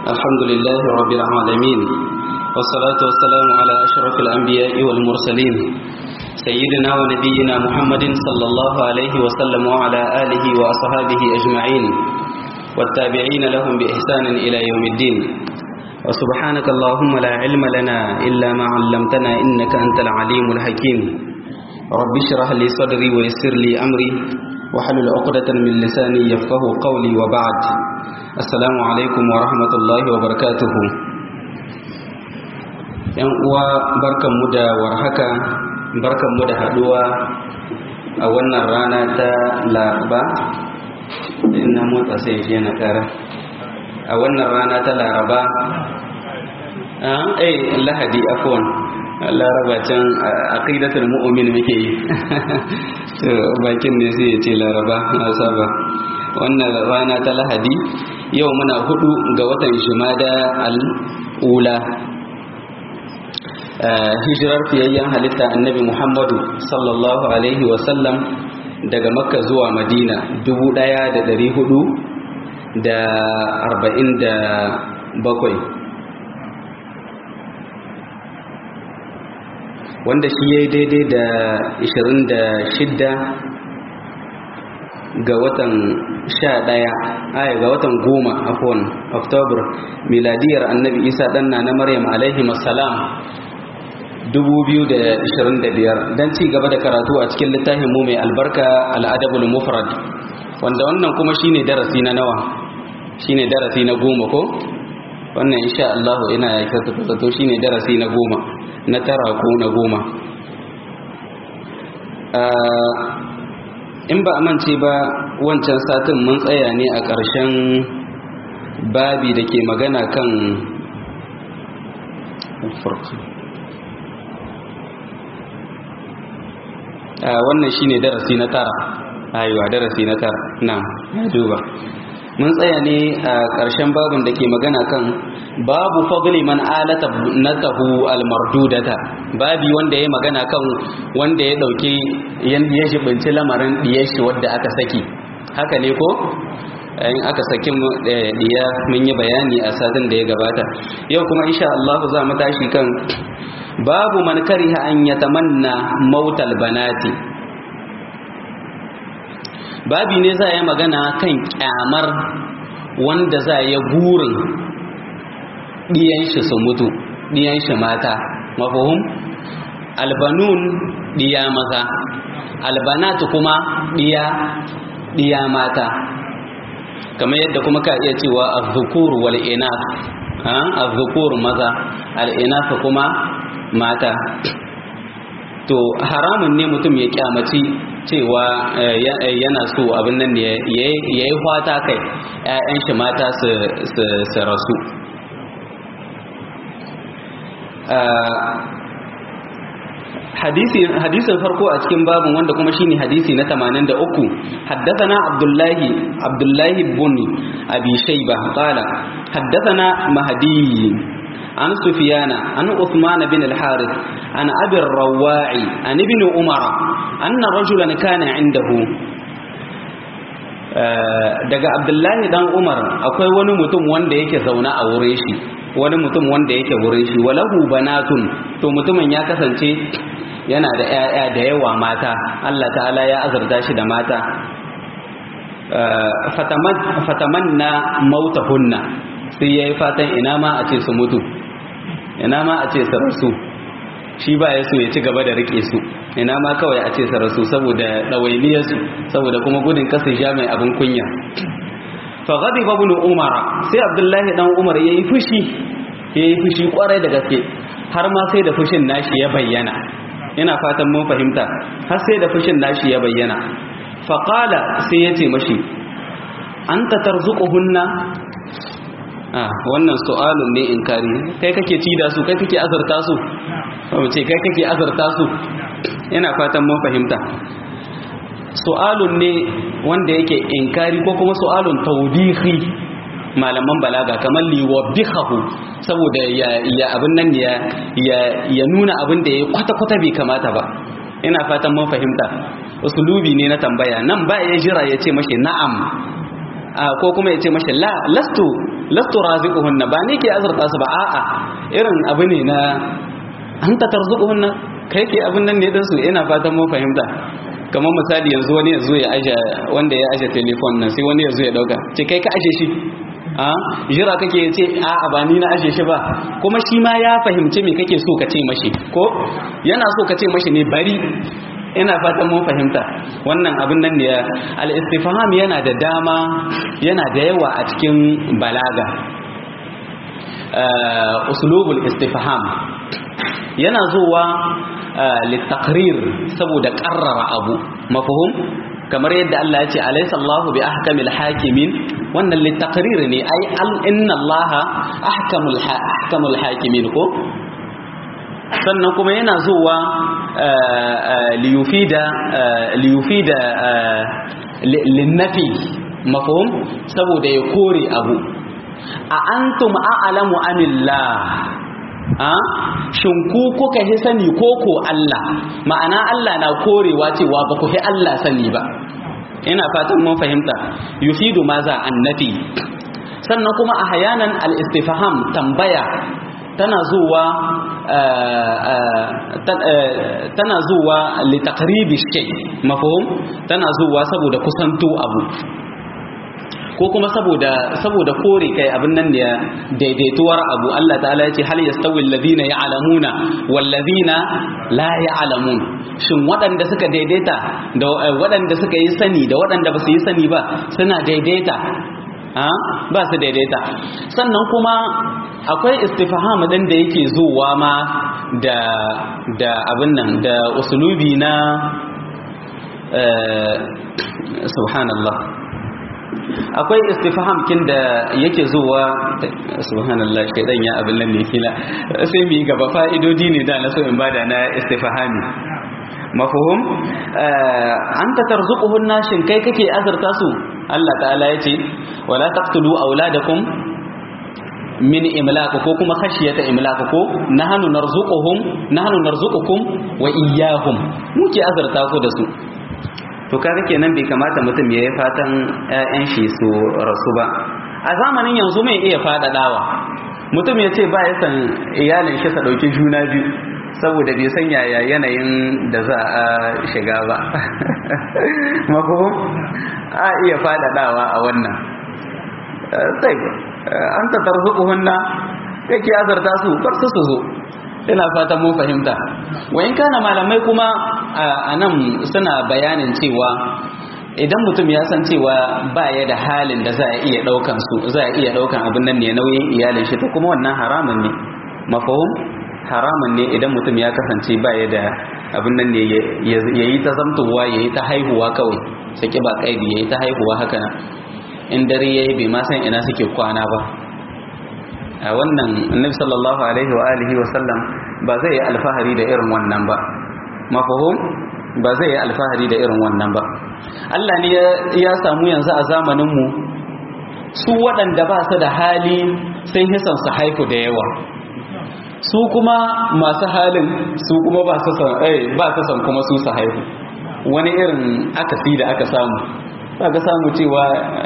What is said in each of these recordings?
الحمد لله رب العالمين والصلاة والسلام على أشرف الأنبياء والمرسلين سيدنا ونبينا محمد صلى الله عليه وسلم وعلى آله وأصحابه أجمعين والتابعين لهم بإحسان إلى يوم الدين وسبحانك اللهم لا علم لنا إلا ما علمتنا إنك أنت العليم الحكيم رب اشرح لي صدري ويسر لي أمري وحلل عقدة من لساني يفقه قولي وبعد السلام عليكم ورحمة الله وبركاته ‘yan uwa barkanmu da warhaka barkanmu da haduwa a wannan rana ta laraba ina motsa sai je na kara a wannan rana ta laraba eh lahadi afwan laraba can aqidatul mu'min muke yi to bakin ne sai ya ce laraba na saba wannan rana ta lahadi yau muna hudu ga watan jumada al-ula hijirar fiyayyen halitta annabi muhammadu sallallahu alaihi wasallam daga makka zuwa madina dubu daya da dari hudu da arba'in da bakwai wanda shi ya yi daidai da ishirin da shidda ga watan sha ɗaya aya ga watan goma afon oktobar miladiyar annabi isa ɗanna na maryam alaihi masalam 2025 don ci gaba da karatu a cikin littafin mu mai albarka al'adabul mufrad wanda wannan kuma shine darasi na nawa shine darasi na goma ko wannan insha Allah ina ya kasa zato shine darasi na goma na tara ko na goma in ba amince ba wancan satin mun tsaya ne a ƙarshen babi da ke magana kan wannan shine darasi na tara ayuwa darasi na tara na duba mun tsaya ne a ƙarshen babin da ke magana kan babu fadli man alata natahu almardudata babi wanda ya magana kan wanda ya dauke ya shibinci lamarin diyashi wadda aka saki haka ne ko in aka saki diya mun yi bayani a satin da ya gabata yau kuma insha Allah za mu tashi kan babu man kariha an yatamanna mautal banati babi ne za a yi magana kan kyamar wanda za ya burin ɗiyan shi su mutu ɗiyan shi mata mafahum albanun ɗiya maza albanatu kuma ɗiya ɗiya mata kamar yadda kuma ka iya cewa azzukur wal inas azzukur maza al inas kuma mata to haramun ne mutum ya kyamaci cewa yana so abin nan ya yi fata kai 'ya'yan shi mata su rasu hadisin farko a cikin babin wanda kuma shine hadisi na 83 haddathana abdullahi abdullahi ibn abi shayba qala haddathana mahdi عن سفيان عن عثمان بن الحارث عن أبي الرواع عن ابن عمر أن رجلا كان عنده daga abdullahi dan umar akwai wani mutum wanda yake zaune a wurin shi wani mutum wanda yake wurin shi walahu banatun to mutumin ya kasance yana da 'ya'ya da yawa mata Allah ta'ala ya azurta shi da mata fatamanna mautahunna sai yayi fatan ina ma a ce su mutu ina ma a ce su rasu shi ba ya so ya ci gaba da rike su ina ma kawai a ce su rasu saboda ɗawainiyarsu saboda kuma gudun kasa sha mai abin kunya fa gadi ibn umar sai abdullahi dan umar yayi fushi yayi fushi kwarai da gaske har ma sai da fushin nashi ya bayyana ina fatan mun fahimta har sai da fushin nashi ya bayyana fa qala sai ya ce mashi anta tarzuquhunna ah wannan su'alun ne inkari kai kake ci da su kai kake azurta su kuma ce kai kake azurta su ina fatan mun fahimta su'alun ne wanda yake inkari ko kuma su'alun tawbihi malaman balaga kamar liwabihahu saboda ya ya abin nan ya ya nuna abin da ya kwata kwata bai kamata ba ina fatan mun fahimta usulubi ne na tambaya nan ba ya jira ya ce mashi na'am ko kuma ya ce mashi la lastu lastu raziquhunna ba ni ke azurta su ba a'a irin abu ne na anta tarzuquhunna kai ke abin nan ne dan su ina fatan mun fahimta kamar misali yanzu wani ya zo ya aje wanda ya aje telefon nan sai wani ya zo ya dauka ce kai ka aje shi a jira kake ce a a ba ni na aje shi ba kuma shi ma ya fahimci me kake so ka ce mashi ko yana so ka ce mashi ne bari ina fatan mun fahimta wannan abin nan ne al-istifham yana da dama yana da yawa a cikin balaga uslubul istifham yana zuwa litaqrir saboda qarrara abu mafhum kamar yadda Allah ya ce alaysa Allahu bi ahkamil hakimin wannan litaqrir ne ai inna Allah ahkamul ahkamul hakimin ko sannan kuma yana zuwa liyufida liyufida linnafi mafhum saboda ya kore abu a antum a'lamu amillah a shin ku kuka hi sani ko ko Allah ma'ana Allah na korewa cewa ba ku hi Allah sani ba ina fatan mun fahimta yufidu maza annabi sannan kuma a hayanan al-istifham tambaya tana zuwa tana zuwa li taqribi shay mafhum tana zuwa saboda kusanto abu ko kuma saboda saboda kore kai abin nan da daidaituwar abu Allah ta'ala ya ce hal yastawi alladhina ya'lamuna wal ladhina la ya'lamun shin waɗanda suka daidaita da waɗanda suka yi sani da waɗanda ba su yi sani ba suna daidaita ha ba su daidaita sannan kuma akwai istifham din da yake zuwa ma da da abin nan da usulubi na subhanallah akwai istifham kin da yake zuwa subhanallah shaidan ya abin nan ne kila sai mu yi gaba fa'idodi ne da na so in bada na istifhami mafhum anta tarzuquhunna shin kai kake azurta su Allah ta'ala yace wala taqtulu auladakum min imlaq ko kuma khashiyata imlaq ko nahnu narzuquhum nahnu narzuqukum wa iyyahum muke azurta ku da su to kaga kenan bai kamata mutum ya yi fatan ƴaƴan shi su rasu ba a zamanin yanzu mai iya faɗaɗawa mutum ya ce ba ya san iyalin shi sa ɗauki juna biyu saboda bai san yaya yanayin da za a shiga ba mafahim a iya faɗaɗawa a wannan sai an ta tarzuquhunna kake azarta su bar su su zo ina fatan mun fahimta wayin kana malamai kuma a nan suna bayanin cewa idan mutum ya san cewa ba ya da halin da za a iya daukan su za a iya daukan abin nan ne nauyin iyalin shi to kuma wannan haramun ne mafahum haramun ne idan mutum ya kasance ba ya da abin nan ne ya yi ta zamtowa ya yi ta haihuwa kawai saki ba kaidi ya yi ta haihuwa haka nan in dare ya yi bai ma san ina suke kwana ba a wannan annabi sallallahu alaihi wa alihi wa sallam ba zai yi alfahari da irin wannan ba mafahum ba zai yi alfahari da irin wannan ba Allah ne ya samu yanzu a zamanin mu su waɗanda ba su da hali sai hisan su haifu da yawa su kuma masu halin su kuma ba su san eh ba su san kuma su su haihu wani irin akasi da aka samu ba ka samu cewa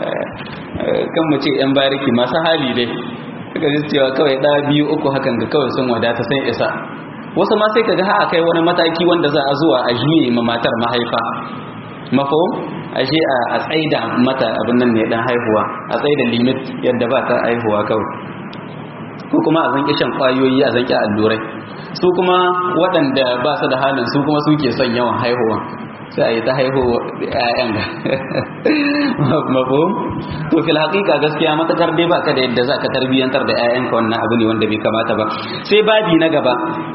kan mu ce yan bariki masu hali dai suka ji cewa kawai ɗa biyu uku hakan ga kawai sun wadata sun isa wasu ma sai kaga ha kai wani mataki wanda za a zuwa a juye ma matar mahaifa mafahim ashe a tsaida mata abin nan ne dan haihuwa a tsaida limit yadda ba ta haihuwa kawai ko kuma a zanki shan kwayoyi a zanki allurai su kuma waɗanda ba su da halin su kuma suke son yawan haihuwa sai a yi ta haihuwa ƴaƴan ga mafahim to fil haqiqa gaskiya matakar dai baka da yadda zaka tarbiyantar da ƴaƴanka wannan abu ne wanda bai kamata ba sai babi na gaba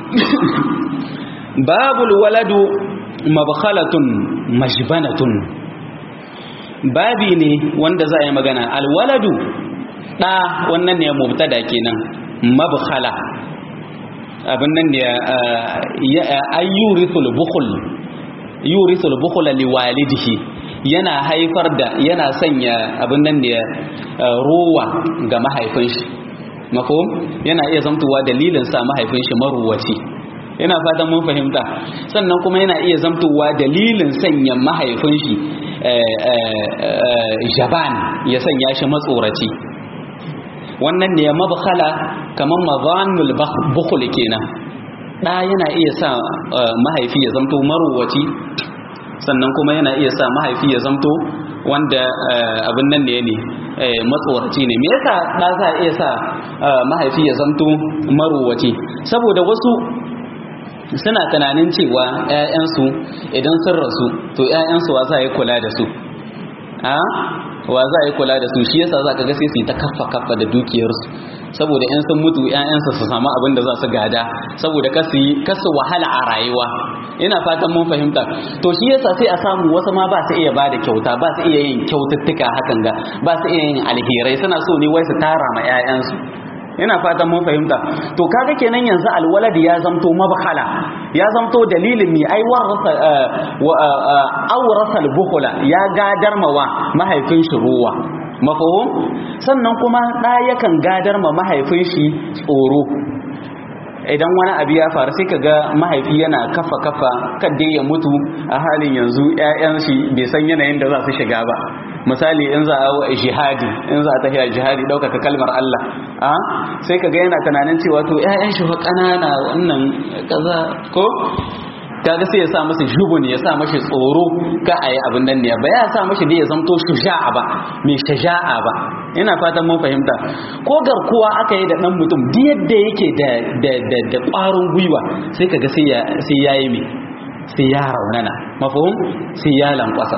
babul waladu mabkhalatun majbanatun babi ne wanda za a yi magana alwaladu ɗa wannan ne mubtada kenan mabkhala abin nan ne ayyurithul bukhul yurithul bukhla liwalidihi yana haifar da yana sanya abin nan ne ruwa ga mahaifin shi mafhum yana iya zamtuwa dalilin sa mahaifin shi maruwaci ina fatan mun fahimta sannan kuma yana iya zamtowa dalilin sanya mahaifin shi jaban ya sanya shi matsoraci wannan ne mabkhala kaman mazanul bukhul kenan da yana iya sa mahaifi ya zamto maruwaci sannan kuma yana iya sa mahaifi ya zamto wanda abin nan ne ne matsoraci ne me yasa da za iya sa mahaifi ya zamto maruwaci saboda wasu suna tunanin cewa 'ya'yansu idan sun rasu to 'ya'yansu wa za a yi kula da su a wa za a yi kula da su shi yasa za ka ga sai su yi ta kaffa kaffa da dukiyarsu saboda in sun mutu 'ya'yansu su samu abin da za su gada saboda kasu kasu wahala a rayuwa ina fatan mun fahimta to shi yasa sai a samu wasu ma ba su iya ba da kyauta ba su iya yin kyaututtuka hakan ga ba su iya yin alherai suna so ne wai su tara ma 'ya'yansu ina fatan mun fahimta to kaga kenan yanzu alwalad ya zamto mabkhala ya zamto dalilin mi ai warasa awrasa albukhla ya gadar mawa mahaifin shi ruwa mafahum sannan kuma da yakan gadar ma mahaifin shi tsoro idan wani abu ya faru sai kaga mahaifi yana kafa kafa kadai ya mutu a halin yanzu ƴaƴan shi bai san yanayin da za su shiga ba misali in za a jihadi in za a tafiya jihadi ɗaukaka kalmar Allah a sai kaga yana tunanin cewa to ƴaƴan shi fa ƙanana wannan kaza ko kaga sai ya sa masa jubun ya sa mashi tsoro ka a yi abin nan ne ba ya sa mashi da ya zamto shuja'a ba mai shaja'a ba ina fatan mun fahimta ko garkuwa aka yi da ɗan mutum duk yadda yake da da da da ƙwarin gwiwa sai kaga sai ya sai ya yi mai sai ya raunana mafhum sai ya lankwasa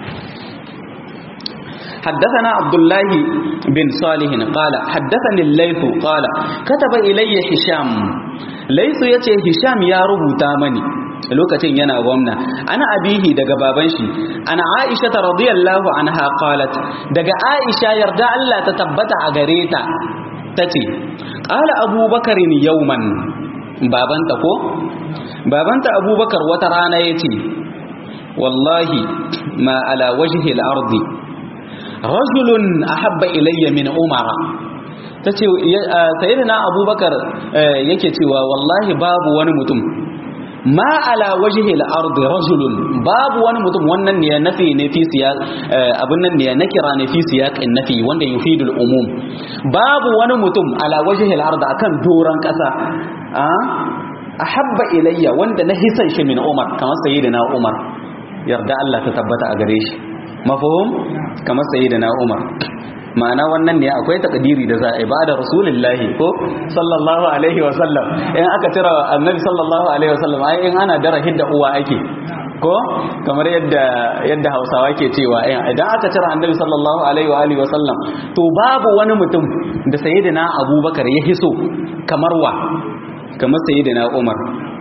حدثنا عبد الله بن صالح قال حدثني الليث قال كتب إلي هشام ليث يتي هشام يا ربوتا مني lokacin yana gwamna ana abihi daga baban shi ana aisha ta radiyallahu anha qalat daga aisha yarda Allah ta tabbata a gare ta tace qala abubakar yawman babanta ko babanta abubakar wata rana yace wallahi ma ala wajhi al-ardi rajulun ahabba ilayya min umara tace sayyidina abubakar yake cewa wallahi babu wani mutum ma ala wajhi al-ard rajulun babu wani mutum wannan ne nafi ne fi siyaq abun nan ne nakira ne fi siyaq nafi wanda yufidu al-umum babu wani mutum ala wajhi al-ard akan doran kasa a ahabba ilayya wanda na hisan shi min umar kamar sayyidina umar yarda Allah ta tabbata a gare shi mafhum kamar sayyidina umar ma'ana wannan ne akwai takdiri da za a yi ba da rasulullahi ko sallallahu alaihi wa sallam in aka tira annabi sallallahu alaihi wa sallam ai in ana dara hidda uwa ake ko kamar yadda yadda Hausawa ke cewa idan aka tira annabi sallallahu alaihi wa alihi wa sallam to babu wani mutum da sayyidina Abubakar ya hiso kamar wa kamar sayyidina Umar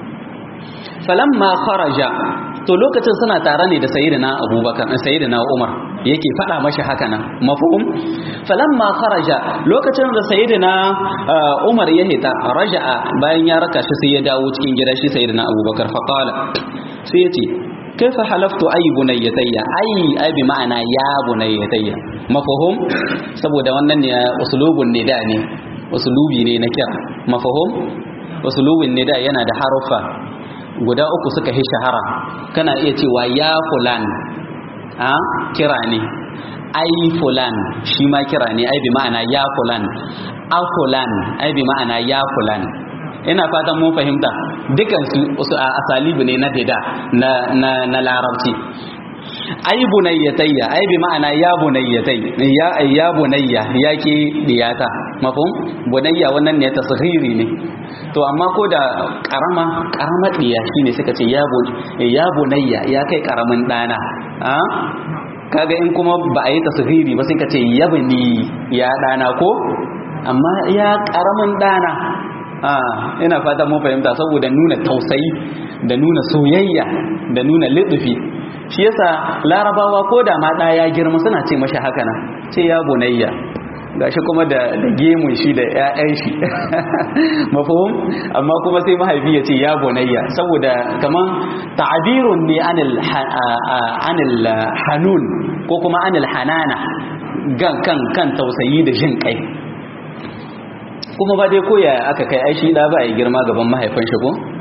falamma kharaja to lokacin suna tare ne da sayyidina abubakar sayyidina umar yake faɗa mashi haka nan mafhum falamma kharaja lokacin da sayyidina umar ya hita raja'a bayan ya raka shi sai ya dawo cikin gida shi sayyidina abubakar fa qala sai ya ce kaifa halaftu ay bunayyatayya ay ay bi ma'ana ya bunayyatayya mafhum saboda wannan ne usulubun nida ne usulubi ne na kira mafhum usulubin nida yana da harufa guda uku suka yi shahara kana iya cewa ya fulan a kira ne ai fulan shi ma kira ne ai bi ma'ana ya fulan a fulan ai bi ma'ana ya fulan ina fatan mun fahimta dukan su a asalibu ne na dida na na na larabci ai bunayyatayya ai bi ma'ana ya bunayyatai ya ya bunayya yake diyata mafhum bunayya wannan ne tasghiri ne to amma ko da karama karamar diya shine suka ce ya ya bunayya ya kai karamin dana a kaga in kuma ba a yi tasghiri ba sai ka ce yabni ya dana ko amma ya karamin dana a ina fata mun fahimta saboda nuna tausayi da nuna soyayya da nuna lidufi shi yasa larabawa ko da ma ya girma suna ce mashi haka nan ce ya bunayya gashi kuma da gemun shi da ƴaƴan shi mafhum amma kuma sai mahaifi ya ce ya bunayya saboda kaman ta'birun ne anil anil hanun ko kuma anil hanana gan kan kan tausayi da jin kai kuma ba dai koya aka kai ai shi da ba ya girma gaban mahaifin shi ko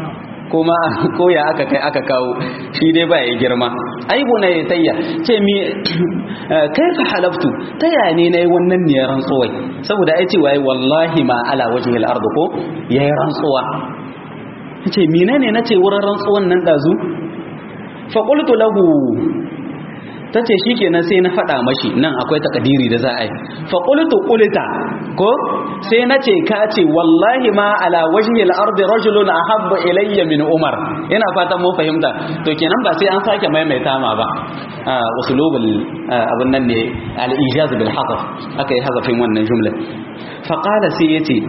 kuma ko ya aka kai aka kawo shi dai ba ya girma aibu na ya tayya ce mi kai fa halaftu ta ya ne na yi wannan ne rantsuwai saboda ai ce wai wallahi ma ala wajhil ard ko yayi rantsuwa ce mine ne nace wurin rantsuwan nan dazu fa qultu lahu tace shikenan sai na faɗa mashi nan akwai takadiri da za a yi fa qultu qulta ko sai nace ka ce wallahi ma ala wajhi al-ardi rajulun ahabba ilayya min umar ina fatan mun fahimta to kenan ba sai an sake maimaita ma ba usulubul abun nan ne al-ijaz bil hazaf aka yi hazafin wannan jumla fa qala sai yace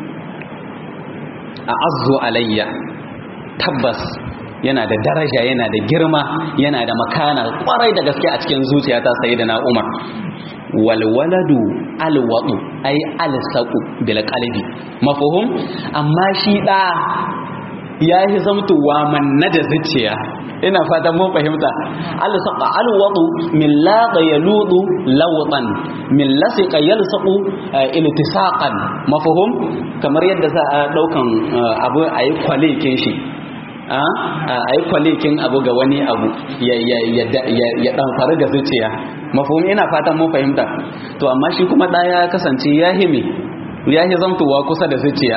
a'azzu alayya tabbas yana da daraja yana da girma yana da makana kwarai da gaske a cikin zuciyata sayyidina Umar wal waladu alwadu ay alsaqu bil qalbi mafhum amma shi da yayi zamtuwa manna da zuciya ina fatan mun fahimta alsaqa alwadu min laqa yaludu lawtan min lasiqa yalsaqu iltisaqan mafhum kamar yadda za a daukan abu ayi kwalekin shi a yi kwalikin abu ga wani abu ya ɗanfari ga zuciya mafahim ina fatan mun fahimta to amma shi kuma ɗaya kasance ya hime ya hi zamtowa kusa da zuciya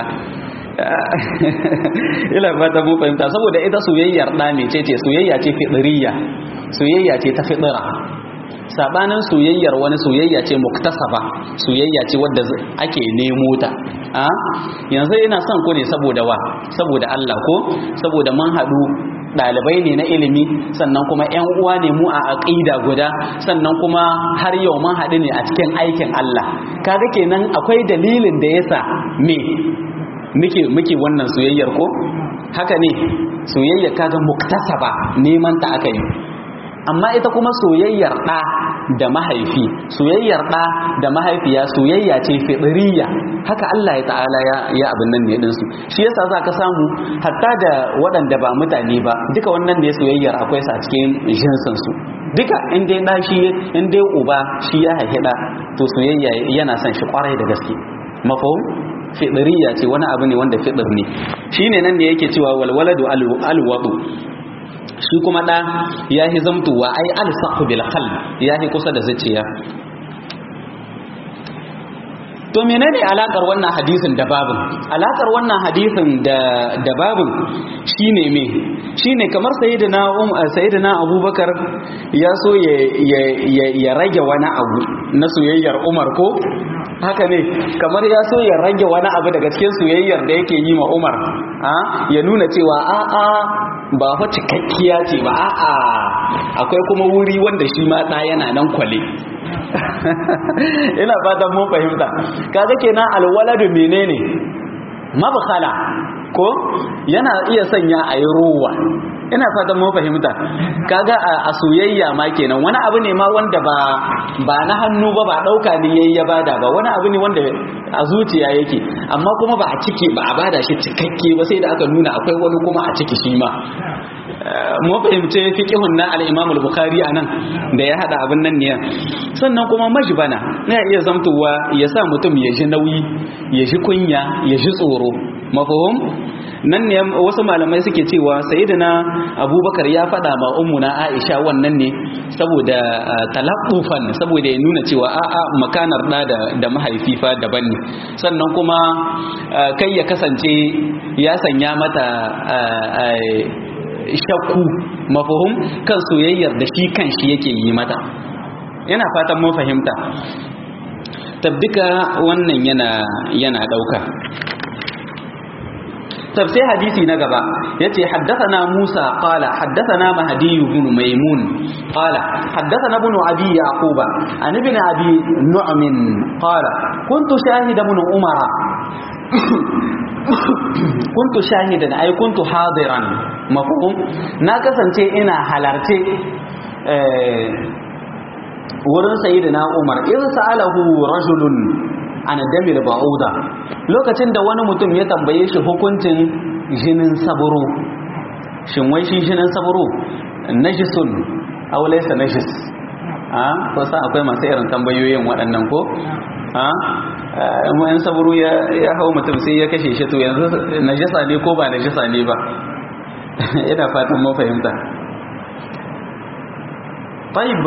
ila fatan mun fahimta saboda ita soyayyar ɗa ne ce ce soyayya ce fiɗiriya soyayya ce ta fiɗira sabanin soyayyar wani soyayya ce muktasaba soyayya ce wadda ake nemo ta a yanzu ina son ku ne saboda wa saboda Allah ko saboda mun haɗu ɗalibai ne na ilimi sannan kuma ƴan uwa ne mu a aqida guda sannan kuma har yau mun haɗu ne a cikin aikin Allah kaga kenan akwai dalilin da yasa me muke muke wannan soyayyar ko haka ne soyayya kaga muktasaba neman ta aka yi amma ita kuma soyayyar ɗa da mahaifi soyayyar ɗa da mahaifiya soyayya ce fiɗiriya haka Allah ya ta'ala ya ya abin nan ne ɗinsu shi yasa za ka samu hatta da waɗanda ba mutane ba duka wannan ne soyayyar akwai sa cikin jinsin su duka in dai ɗa shi in dai uba shi ya haifi ɗa to soyayya yana son shi kwarai da gaske mafahum fiɗiriya ce wani abu ne wanda fiɗir ne shine nan ne yake cewa walwaladu alwadu shi kuma ɗa ya yi zamtuwa ai alsaqu bil qalb ya yi kusa da zuciya to menene alakar wannan hadisin da babin alakar wannan hadisin da da babin shine me shine kamar sayyidina um sayyidina abubakar ya so ya ya rage wani abu na soyayyar umar ko haka ne kamar ya so ya rage wani abu daga cikin soyayyar da yake yi ma umar ya nuna cewa a'a ba fa cikakkiya ce ba a'a akwai kuma wuri wanda shi ma ɗa yana nan kwale ina fatan mun fahimta kaga kenan alwaladu menene mabkhala ko yana iya sanya a yi ruwa ina fatan mun fahimta kaga a soyayya ma kenan wani abu ne ma wanda ba ba na hannu ba ba dauka ne yayi ya bada ba wani abu ne wanda a zuciya yake amma kuma ba a ciki ba a bada shi cikakke ba sai da aka nuna akwai wani kuma a ciki shi ma mu fahimce fiqhun na al-Imam al-Bukhari anan da ya hada abin nan ne sannan kuma majbana na iya zamtuwa ya sa mutum ya ji nauyi ya ji kunya ya ji tsoro mafahum nan ne wasu malamai suke cewa sayyidina abubakar ya faɗa ma ummuna aisha wannan ne saboda talaqqufan saboda ya nuna cewa a'a makanar da da mahaifi fa daban ne sannan kuma kai ya kasance ya sanya mata shakku mafahum kan soyayyar da shi kan shi yake yi mata yana fatan mun fahimta tabbika wannan yana yana dauka tafsir hadisi na gaba yace haddathana Musa qala haddathana Mahdi ibn Maimun qala haddathana ibn Abi Yaquba an ibn Abi Nu'm qala kuntu shahida ibn Umar kuntu shahidan ay kuntu hadiran mafhum na kasance ina halarce wurin sayyidina Umar idza sa'alahu rajulun an damil ba'uda lokacin da wani mutum ya tambaye shi hukuncin jinin saburo shin wai shi jinin saburo najisun aw laysa najis a ko sa akwai masu irin tambayoyin waɗannan ko a in saburo ya ya hau mutum sai ya kashe shi to yanzu najisa ne ko ba najisa ne ba ina fatan mun fahimta طيب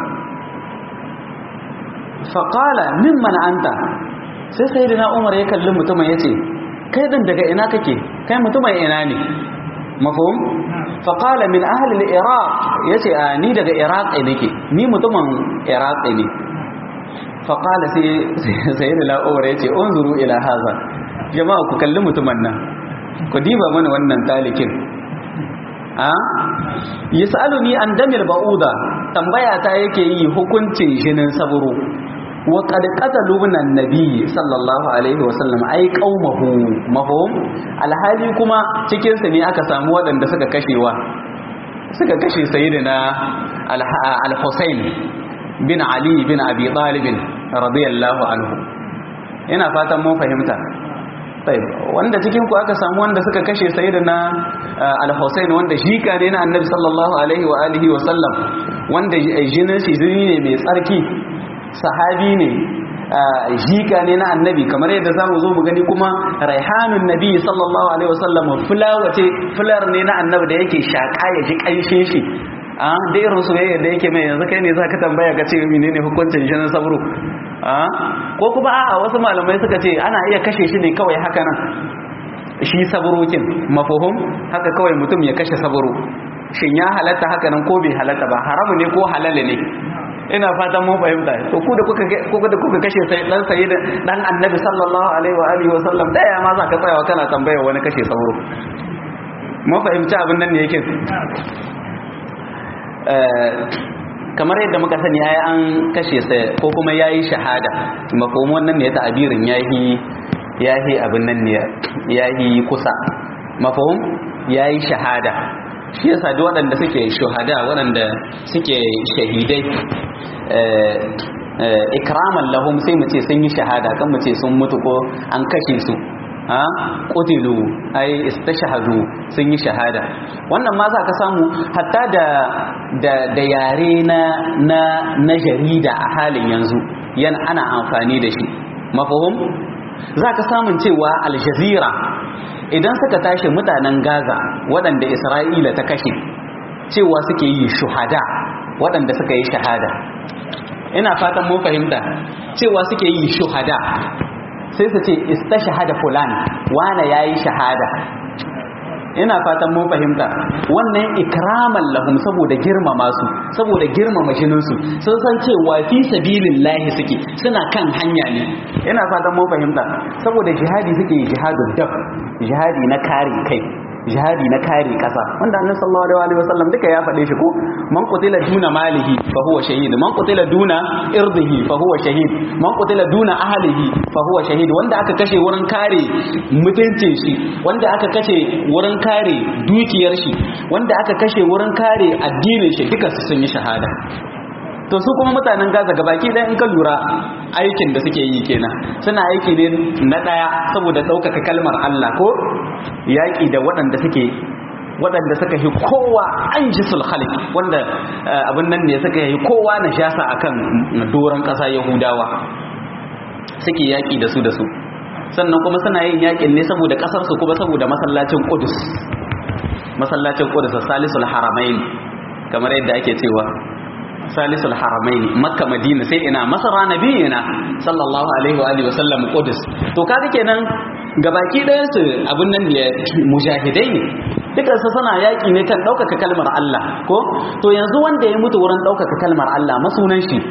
faƙala mimman anta sai sai da umar ya kalli mutumin ya ce kai ɗin daga ina kake kai mutumin ina ne mafahim faƙala min ahalil iraq ya ce a ni daga iraq nake ni mutumin iraq ne faƙala sai da umar ya ce unzuru ila haza jama'a ku kalli mutumin nan ku diba mana wannan talikin a yasaluni an damil ba'uda tambaya ta yake yi hukuncin jinin saburo wa qad qatalu min annabi sallallahu alaihi wa sallam ai qaumahu mahum alhali kuma cikin su ne aka samu waɗanda suka kashewa suka kashe sayyidina al-Husayn bin Ali bin Abi Talib radiyallahu anhu ina fatan mun fahimta طيب wanda cikin ku aka samu wanda suka kashe sayyidina al-Husayn wanda shika ne na Annabi sallallahu alaihi wa alihi wa sallam wanda jinin shi jini ne mai tsarki sahabi ne jika ne na Annabi kamar yadda zamu zo mu gani kuma raihanun Nabi sallallahu alaihi wa sallam fulawace fular ne na Annabi da yake shaka ya ji kanshin shi a da irin soyayya da yake mai yanzu kai ne zaka tambaya ka ce menene hukuncin jinin sabro ko kuma a'a wasu malamai suka ce ana iya kashe shi ne kawai haka nan shi sabrokin mafuhum haka kawai mutum ya kashe sabro shin ya halatta haka nan ko bai halatta ba haramu ne ko halal ne ina fatan mun fahimta to ku da kuka kuka da kuka kashe sai dan sayi dan annabi sallallahu alaihi wa alihi wa sallam daya ma za ka tsayawa kana tambaya wani kashe sabro mun fahimci abin nan ne yake kamar yadda muka sani yayi an kashe sa ko kuma yayi shahada mafhumin wannan ne ta'abirin yayi yayi abin nan ne yayi kusa mafhum yayi shahada shi yasa duk waɗanda suke shuhada waɗanda suke shahidai ikraman lahum sai mu ce sun yi shahada kan mu ce sun mutu ko an kashe su ha qutilu ai istashhadu sun yi shahada wannan ma za ka samu hatta da da da yare na na na jarida a halin yanzu yana ana amfani da shi mafhum za ka samun cewa al jazeera idan suka tashi mutanen gaza waɗanda isra'ila ta kashe cewa suke yi shuhada waɗanda suka yi shahada ina fatan mun fahimta cewa suke yi shuhada sai su ce istashhada fulan wane yayi shahada ina fatan mun fahimta wannan ikraman lahum saboda girmama su saboda girmama jinin su sun san cewa fi sabilillahi suke suna kan hanya ne ina fatan mun fahimta saboda jihadi suke jihadun daf jihadi na kare kai jihadi na kare kasa wanda annabi sallallahu alaihi wasallam duka ya faɗe shi ko man qutila duna malihi fa huwa shahid man qutila duna irdihi fa huwa shahid man qutila duna ahlihi fa huwa shahid wanda aka kashe wurin kare mutuncin shi wanda aka kashe wurin kare dukiyar shi wanda aka kashe wurin kare addinin shi duka su sun yi shahada to su kuma mutanen gaza gabaki ɗaya in ka lura aikin da suke yi kenan suna aiki ne na ɗaya saboda ɗaukaka kalmar Allah ko yaƙi da waɗanda suke waɗanda suka yi kowa an ji sulhalik wanda abin nan ne suka yi kowa na shasa akan doron ƙasa yahudawa suke yaƙi da su da su sannan kuma suna yin yaƙin ne saboda ƙasarsu kuma saboda masallacin ƙudus masallacin ƙudus salisul haramain kamar yadda ake cewa salisul haramaini makka madina sai ina masara nabiyina sallallahu alaihi wa alihi wasallam qudus to kaga kenan gabaki ɗayan su abun nan ne mujahidai ne dukan su suna yaki ne kan ɗaukaka kalmar Allah ko to yanzu wanda ya mutu wurin ɗaukaka kalmar Allah masunan shi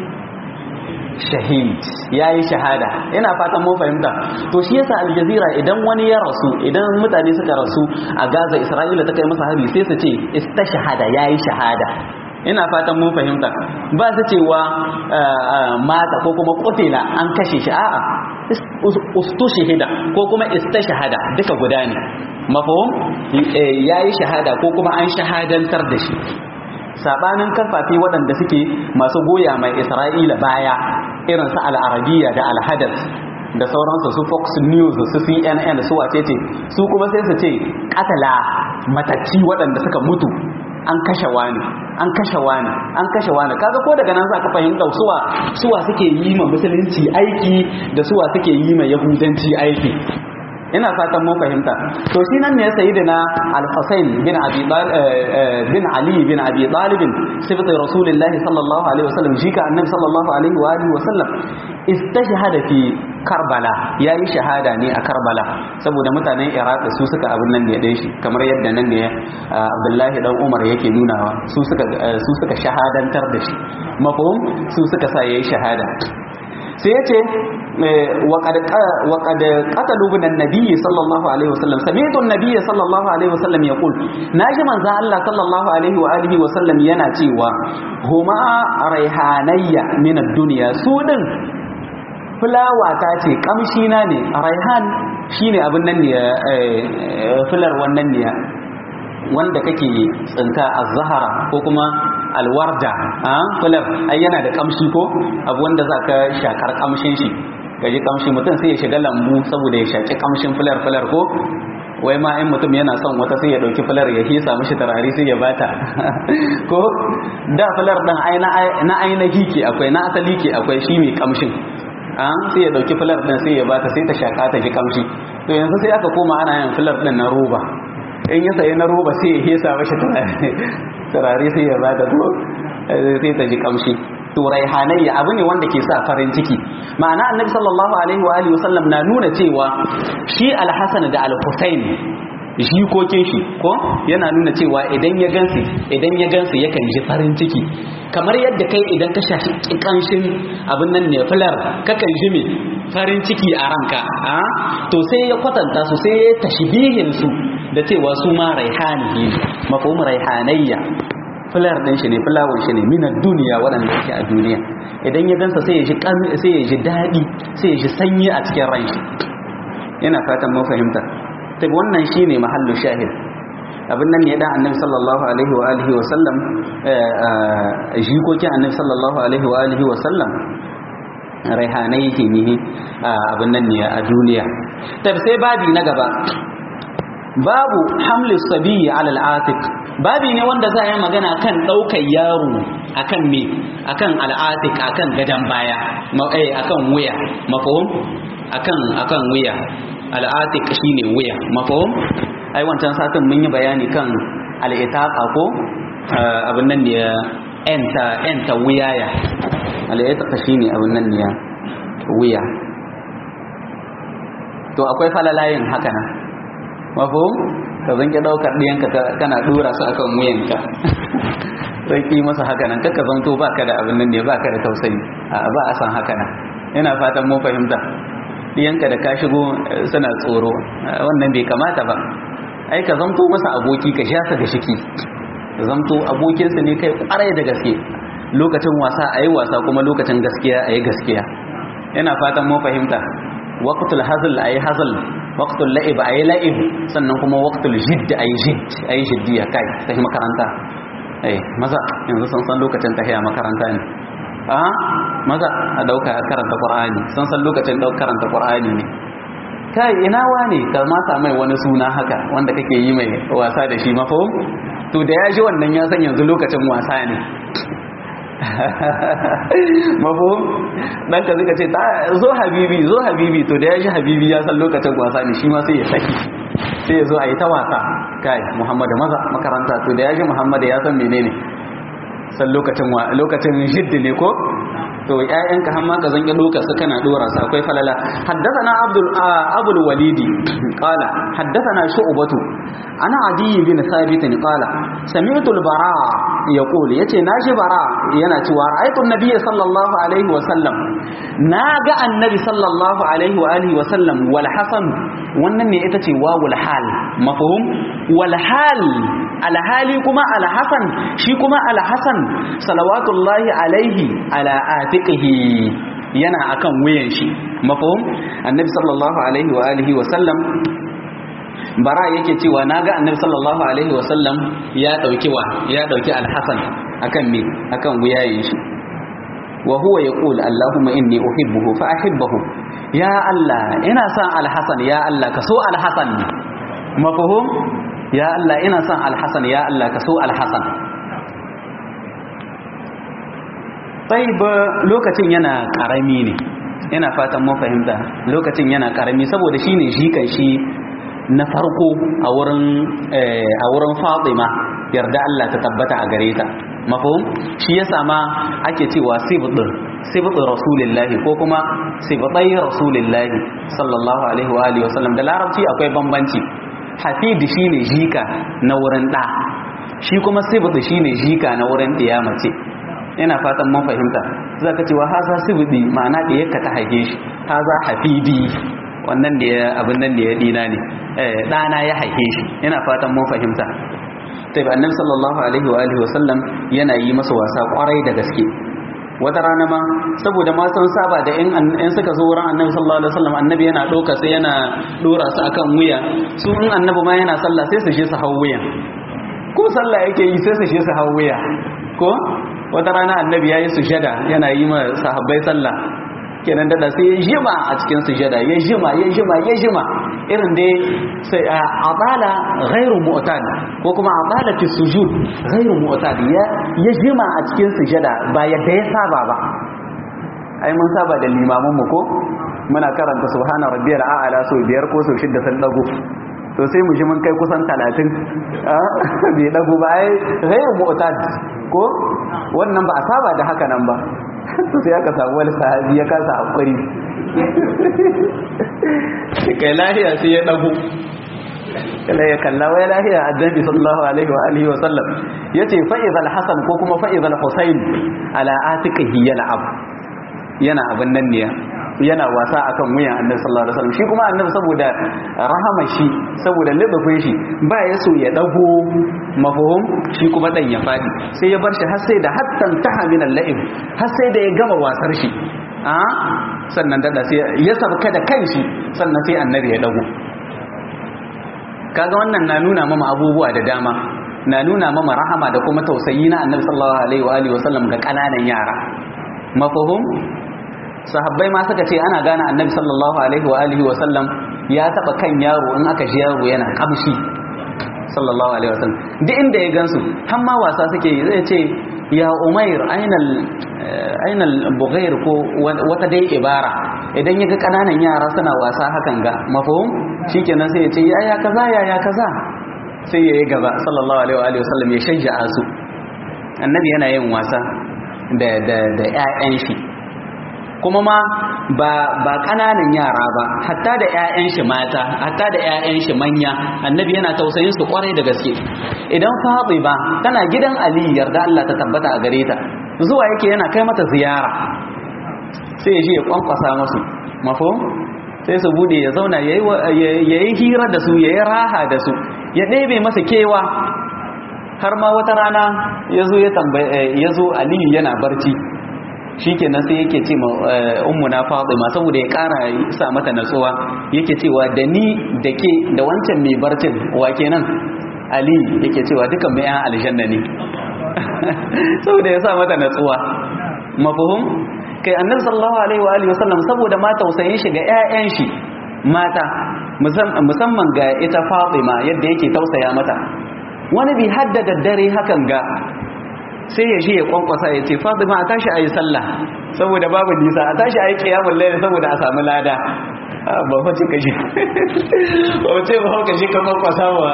shahid yayi shahada ina fatan mun fahimta to shi yasa aljazira idan wani ya rasu idan mutane suka rasu a Gaza Isra'ila ta kai masa hari sai su ce istashhada yayi shahada ina fatan mun fahimta ba su cewa mata ko kuma kutila an kashe shi a'a ustushhida ko kuma istashhada duka guda ne mafhum yayi shahada ko kuma an shahadantar da shi sabanin karfafi waɗanda suke masu goya mai Isra'ila baya irin su al-Arabiyya da al-Hadath da sauransu su Fox News su CNN su wacece su kuma sai su ce katala matacci waɗanda suka mutu an kashe wani an kashe wani an kashe wani kaga ko daga nan za ka fahimta suwa suwa suke yi ma musulunci aiki da suwa suke yi ma yahudanci aiki ina fatan mun fahimta to shi nan ne sayyidina al-Husayn bin Abi bin Ali bin Abi Talib sifatu Rasulullahi sallallahu alaihi wasallam shi ka annabi sallallahu alaihi wa alihi wasallam istashhada fi Karbala yayi shahada ne a Karbala saboda mutanen Iraq su suka abin nan da ya dai shi kamar yadda nan ne Abdullahi dan Umar yake nunawa su suka su suka shahadantar da shi mafhum su suka sa yayi shahada sai ya ce waƙad ƙatalu bin annabi sallallahu alaihi wasallam sami'tu annabi sallallahu alaihi wasallam yaqul naji manzon Allah sallallahu alaihi wa alihi wasallam yana cewa huma raihanayya min ad-dunya su din fulawa ta ce kamshi na ne raihan shine abin nan ne fular wannan ne wanda kake tsinka a zahara ko kuma alwarda a fular ai yana da kamshi ko abu wanda za ka shakar kamshin shi gaji kamshi mutum sai ya shiga lambu saboda ya shaki kamshin fular fular ko wai ma in mutum yana son wata sai ya dauki fular ya hisa mishi tarari sai ya bata ko da fular din na ainihi ke akwai na asali ke akwai shi mai kamshin an sai ya dauki fular din sai ya bata sai ta shaka ta ji kamshi to yanzu sai aka koma ana yin fular din na roba in ya sayi na roba sai ya hesa mashi turare sai ya bada to sai ta ji kamshi to raihanayya abu ne wanda ke sa farin ciki ma'ana annabi sallallahu alaihi wa alihi wasallam na nuna cewa shi alhasan da alhusain jikokin shi ko yana nuna cewa idan ya gansu idan ya gansu yakan ji farin ciki kamar yadda kai idan ka shafi kanshin abin nan ne fular kakan ji me farin ciki a ranka a to sai ya kwatanta su sai ya tashbihin su da cewa su ma raihani ne mafhum raihanayya fular din shi ne fulawar shi ne minar duniya waɗanda suke a duniya idan ya gansa sai ya ji sai ya ji daɗi sai ya ji sanyi a cikin ran shi ina fatan mun fahimta ta wannan shine mahallu shahid abin nan ne dan annabi sallallahu alaihi wa alihi wa sallam jikokin annabi sallallahu alaihi wa alihi wa sallam raihanai yake ne abin nan ne a duniya ta sai babi na gaba babu hamli sabiyi ala al'atik babi ne wanda za a yi magana kan ɗaukar yaro akan me akan al'atik akan gadan baya eh akan wuya mafhum akan akan wuya al'atik shine wuya mafhum ai wancan satin mun yi bayani kan al'itaqa ko abin nan ne enta enta wuyaya al'itaqa shine abin nan ne wuya to akwai falalayin haka nan mafhum ka zanke daukar diyanka kana dora su akan wuyanka sai ki masa haka nan kaka zanto baka da abin nan ne baka da tausayi ba a san haka nan ina fatan mun fahimta diyanka da ka shigo suna tsoro wannan bai kamata ba ai ka zanto masa aboki ka sha da shiki zanto abokinsa ne kai kwarai da gaske lokacin wasa ayi wasa kuma lokacin gaskiya ayi gaskiya ina fatan mun fahimta waqtul hazl ayi hazl waqtul la'ib ayi la'ib sannan kuma waqtul jidd ayi jidd ayi jiddiya kai tafi makaranta eh maza yanzu san san lokacin tafiya makaranta ne a maza a dauka karanta qur'ani san san lokacin dauka karanta qur'ani ne kai ina wane ka mata mai wani suna haka wanda kake yi mai wasa da shi mafhum to da ya ji wannan ya san yanzu lokacin wasa ne mafhum dan ka zika ce ta zo habibi zo habibi to da ya ji habibi ya san lokacin wasa ne shi ma sai ya saki sai ya zo a yi ta wasa kai muhammadu maza makaranta to da ya ji muhammadu ya san menene san lokacin lokacin jiddi ne ko to ƴaƴanka har ma ka zanki doka su kana dora su akwai falala haddathana abdul abul walidi qala haddathana shu'batu ana adi bin thabit qala sami'tu al-bara yaqul yace naji bara yana cewa ra'aytu an-nabiy sallallahu alaihi wa sallam naga annabi sallallahu alaihi wa alihi wa sallam wal hasan wannan ne ita ce wawul hal mafhum wal hal alhali kuma alhasan shi kuma alhasan salawatullahi alaihi ala atiqihi yana akan wuyan shi mafhum annabi sallallahu alaihi wa alihi wa sallam bara yake cewa naga annabi sallallahu alaihi wa sallam ya dauki wa ya dauki alhasan akan me akan wuyayen shi wa huwa yaqul allahumma inni uhibbuhu fa ahibbahu ya allah ina son alhasan ya allah ka so alhasan mafhum ya Allah ina son alhassan ya Allah ka so alhassan ba lokacin yana karami ne ina fatan mun fahimta lokacin yana karami saboda shine jikan shi na farko a wurin a wurin Fatima yarda Allah ta tabbata a gare ta mafhum shi yasa ma ake cewa sibdur sibdur rasulullahi ko kuma sibtai rasulullahi sallallahu alaihi wa alihi wasallam da larabci akwai bambanci hafid shine jika na wurin da shi kuma sibdu shine jika na wurin mace ina fatan mun fahimta zaka ce wa haza sibdi ma'ana da yakka ta haife shi haza hafidi wannan da ya abin nan da ya dina ne eh dana ya haife shi ina fatan mun fahimta tai ba annabi sallallahu alaihi wa alihi wasallam yana yi masa wasa kwarai da gaske wata rana ma saboda ma sun saba da in in suka zo wurin annabi sallallahu alaihi wasallam annabi yana doka sai yana dora su akan wuya su in annabi ma yana sallah sai su je su hawo wuya ko sallah yake yi sai su je su hawo wuya ko wata rana annabi yayi sujada yana yi ma sahabbai sallah kenan dada sai ya jima a cikin sujada ya jima ya jima ya jima irin dai sai abala ghairu mu'tad ko kuma abala fi sujud ghairu mu'tad ya ya jima a cikin sujada ba yadda ya saba ba ai mun saba da limamin mu ko muna karanta subhana rabbiyal a'la so biyar ko so shidda sun dago to sai mu ji mun kai kusan 30 bai dago ba ai ghairu mu'tad ko wannan ba a saba da haka nan ba to sai aka samu wani sahabi ya kasa hakuri kai lahiya sai ya dago kala ya kalla wai lahiya annabi sallallahu alaihi wa alihi wa sallam yace fa idhal hasan ko kuma fa idhal husayn ala atiqihi yal'ab yana abin nan ne yana wasa akan wuyan annabi sallallahu alaihi wasallam shi kuma annabi saboda rahama shi saboda lidafin shi ba ya so ya dago mafhum shi kuma dan ya fadi sai ya bar shi har sai da hattan taha min al-la'ib har sai da ya gama wasar shi a sannan dada sai ya sabka da kanshi sannan sai annabi ya dago kaga wannan na nuna mama abubuwa da dama na nuna mama rahama da kuma tausayi na annabi sallallahu alaihi wa alihi wasallam ga kananan yara mafhum sahabbai ma suka ce ana gane annabi sallallahu alaihi wa alihi wa sallam ya taba kan yaro in aka ji yaro yana kamshi sallallahu alaihi wa sallam duk inda ya gansu har ma wasa suke yi zai ce ya umair ainal ainal bughair ko wata dai ibara idan ya ga kananan yara suna wasa hakan ga mafhum shikenan sai ya ce ya ya kaza ya ya kaza sai ya yi gaba sallallahu alaihi wa alihi wa sallam ya shajja'a su annabi yana yin wasa da da da ƴaƴan shi kuma ma ba ba kananan yara ba hatta da ƴaƴan shi mata hatta da ƴaƴan shi manya annabi yana tausayin su kwarai da gaske idan Fatima tana gidan Ali yarda Allah ta tabbata a gare ta zuwa yake yana kai mata ziyara sai ya je ya kwankwasa musu mafhum sai su bude ya zauna yayi hira da su yayi raha da su ya ɗebe masa kewa har ma wata rana yazo ya tambaye yazo Ali yana barci shikenan sai yake ce ummu na Fatima saboda ya kara sa mata natsuwa yake cewa da ni da ke da wancan mai barcin wa kenan Ali yake cewa dukan mai yan aljanna ne saboda ya sa mata natsuwa mafhum kai annabi sallallahu alaihi wa alihi wasallam saboda ma tausayin shi ga ƴaƴan shi mata musamman ga ita Fatima yadda yake tausaya mata wani bi haddada dare hakan ga sai ya shi ya kwankwasa ya ce fatima a tashi a yi sallah saboda babu nisa a tashi a yi kiyamun laili saboda a samu lada ba wace kashi ba wace ba hau kashi kan kwankwasa ba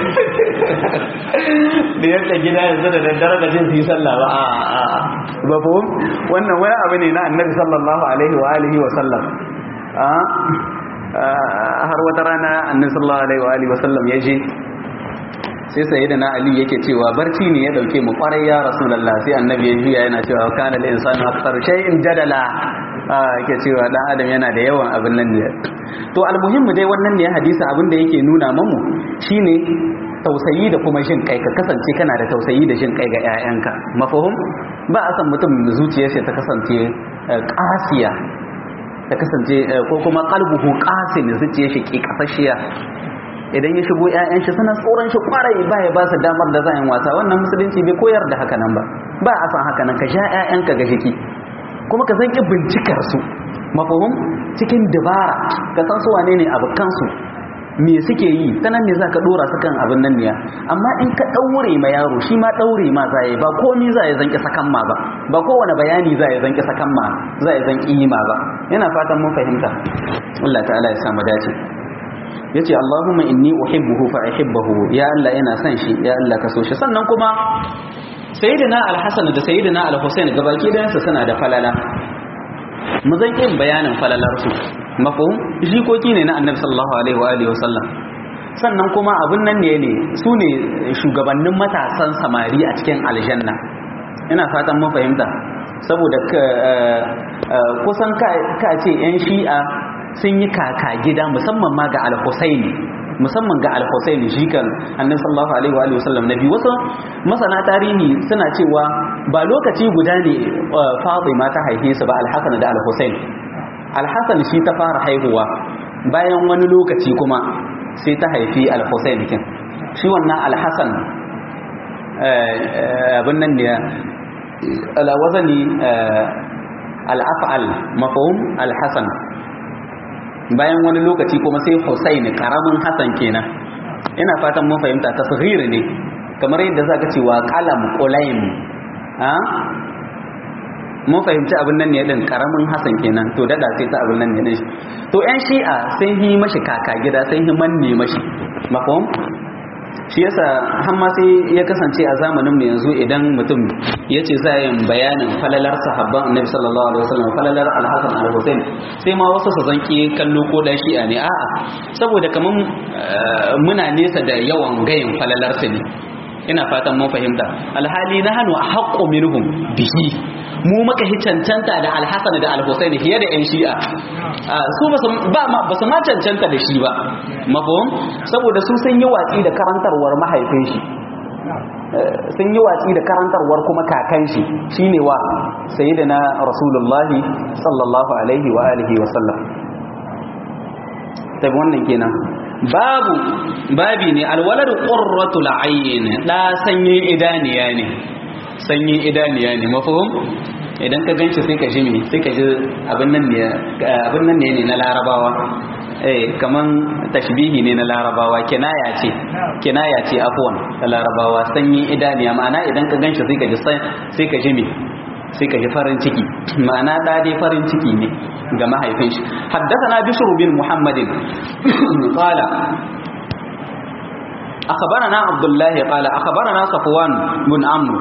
da yadda gida yanzu da daddare da jin su yi sallah ba a a ba fa wannan wani abu ne na annabi sallallahu alaihi wa alihi wa sallam har wata rana annabi sallallahu alaihi wa alihi wa sallam ya je sai sai da na ali yake cewa barci ne ya dauke mu kwarai ya rasulullah sai annabi ya juya yana cewa kana lil insani akthar shay'in jadala yake cewa dan adam yana da yawan abin nan ne to almuhimmu dai wannan ne hadisi abin da yake nuna mamu shine tausayi da kuma jin kai ka kasance kana da tausayi da jin kai ga ƴaƴanka mafahum ba a san mutum zuciyarsa ta kasance qasiya ta kasance ko kuma qalbuhu qasin zuciyar shi ke kasashiya idan ya shigo ƴaƴan shi suna tsoron shi kwarai ba ya ba su damar da za yin wasa wannan musulunci bai koyar da haka nan ba ba a san haka nan ka sha ƴaƴanka ga jiki kuma ka san ki bincikar su mafahum cikin dabara ka san su wane ne abokan su me suke yi ta nan ne za ka dora su kan abin nan ne amma in ka daure ma yaro shi ma daure ma za yi ba komi za ya zanki sakan ma ba ba kowane bayani za ya zanki sakan ma za ya zanki yi ma ba yana fatan mun fahimta Allah ta'ala ya samu dace yace Allahumma inni uhibbuhu fa uhibbuhu ya Allah ina son shi ya Allah ka so shi sannan kuma sayyidina al-Hasan da sayyidina al-Husain gabaki dayansu suna da falala mu zan yin bayanin falalar su mafhum jikoki ne na Annabi sallallahu alaihi wa alihi wasallam sannan kuma abun nan ne ne su ne shugabannin matasan samari a cikin aljanna ina fatan mun fahimta saboda kusan ka ce yan shi'a sun yi kaka gida musamman ma ga al-Husaini musamman ga al-Husaini shi kan Annabi sallallahu alaihi wa alihi wasallam nabi wasu masana tarihi suna cewa ba lokaci guda ne Fatima ta haife su ba al-Hasan da al-Husain al-Hasan shi ta fara haihuwa bayan wani lokaci kuma sai ta haifi al-Husain kin shi wannan al-Hasan abin nan ne ala wazani al-af'al mafhum al-Hasan bayan wani lokaci kuma sai Hussein karamin Hassan kenan ina fatan mun fahimta tasghir ne kamar yadda zaka ce wa qalam qulaim ha mun fahimci abin nan ne din karamin Hassan kenan to dada sai ta abin nan ne din to ƴan shi'a sun yi mashi kaka gida sun yi manne mashi mafhum shi yasa har ma sai ya kasance a zamanin mu yanzu idan mutum ya ce za yin bayanin falalar sahabban annabi sallallahu alaihi wasallam falalar al-hasan al-husain sai ma wasu su zanki kallo ko da shi'a ne a'a saboda kaman muna nesa da yawan gayin falalar su ne ina fatan mun fahimta alhali na hannu a haƙƙo minhum bihi mu maka hi cancanta da alhassan da alhussein fiye da yan shi'a su ba su ma cancanta da shi ba mafahim saboda su sun yi watsi da karantarwar mahaifin shi sun yi watsi da karantarwar kuma kakan shi shine wa sayyidina rasulullahi sallallahu alaihi wa alihi wa sallam tabi wannan kenan babu babi ne alwaladu qurratul ayn da sanyin idaniya ne sanyin idaniya ne mafhum idan ka ganci sai ka ji me sai ka ji abin nan ne abin nan ne na larabawa eh kaman tashbihi ne na larabawa kinaya ce kinaya ce afwan da larabawa sanyin idaniya ma'ana idan ka ganci sai ka ji sai ka ji me sai ka ji farin ciki ma'ana da dai farin ciki ne ga mahaifin shi haddathana bishr bin muhammadin qala akhbarana abdullah qala akhbarana safwan bin amr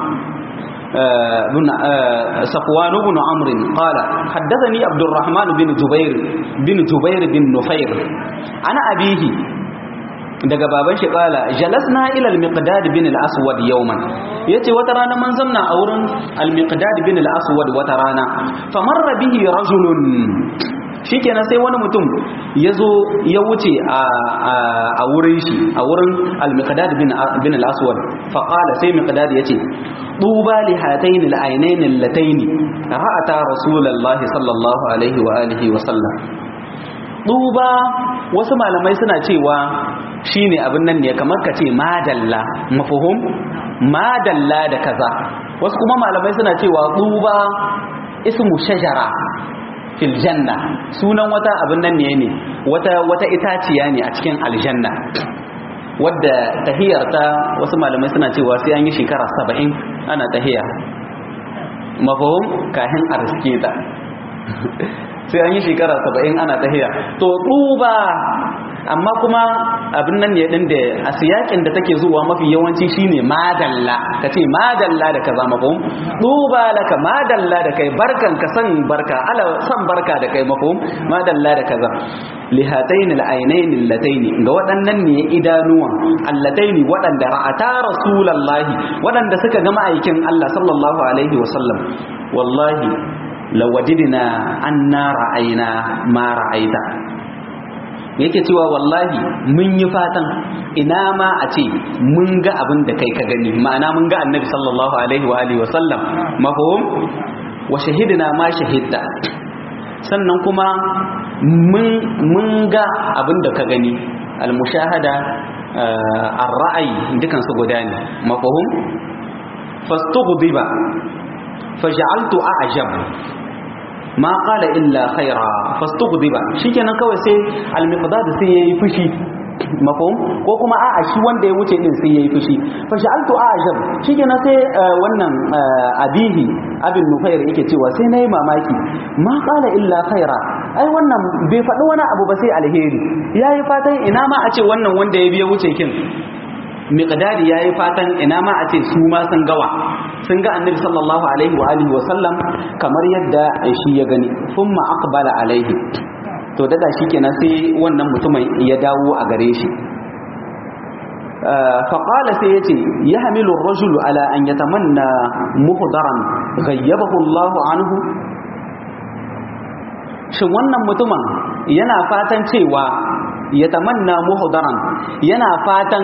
بن صفوان بن عمرو قال حدثني عبد الرحمن بن جبير بن جبير بن نفير انا ابيه daga baban shi kala jalasna ila al-miqdad bin al-aswad yawman yace wata rana mun zamna a wurin al-miqdad bin al-aswad wata rana famarra bihi rajulun shikenan sai wani mutum yazo ya wuce a wurin shi a wurin al-miqdad bin bin al-aswad fa qala sai miqdad yace duba li hatayn al-aynayn allatayn ra'ata rasulullahi sallallahu alaihi wa alihi wa sallam duba wasu malamai suna cewa shine abin nan ne kamar ka ce madalla mafuhum madalla da kaza wasu kuma malamai suna cewa duba ismu shajara fil janna sunan wata abin nan ne ne wata wata itaciya ne a cikin aljanna wadda tahiyarta wasu malamai suna cewa sai an yi shekara saba'in ana tahiya mafuhum kahin arske ta sai an yi shekara saba'in ana tahiya to duba amma kuma abin nan ne din da a siyakin da take zuwa mafi yawanci shine madalla kace madalla da kaza mafhum duba laka madalla da kai barkan ka san barka ala san barka da kai mafhum madalla da kaza lihatayn al-aynayn allatayn ga waɗannan ne idanuwa allatayn waɗanda ra'ata rasulullahi waɗanda suka ga ma'aikin Allah sallallahu alaihi wasallam wallahi lawadidina anna ra'ayna ma ra'aita yake cewa wallahi mun yi fatan ina ma a ce mun ga abin da kai ka gani ma'ana mun ga annabi sallallahu alaihi wa alihi wa sallam mafhum wa shahidina ma shahidta sannan kuma mun mun ga abin da ka gani al-mushahada ar-ra'ayi dukan su guda ne mafhum fastughdiba faj'altu a'jab ma qala illa khaira fastughdiba shikenan kawai sai al-miqdad sai yayi fushi mafhum ko kuma a'a shi wanda ya wuce din sai yayi fushi fa sha'altu a'jab shikenan sai wannan abihi abin nufair yake cewa sai nayi mamaki ma qala illa khaira ai wannan bai faɗi wani abu ba sai alheri yayi fatan ina ma a ce wannan wanda ya biya wuce kin miqdadi yayi fatan ina ma a ce su ma sun gawa sun ga annabi sallallahu alaihi wa alihi wa sallam kamar yadda shi ya gani thumma aqbala alaihi to daga shikenan sai wannan mutumin ya dawo a gare shi فقال سيتي يحمل الرجل على أن يتمنى مهدرا غيبه الله عنه shin wannan mutumin yana fatan cewa ya tamanna muhdaran yana fatan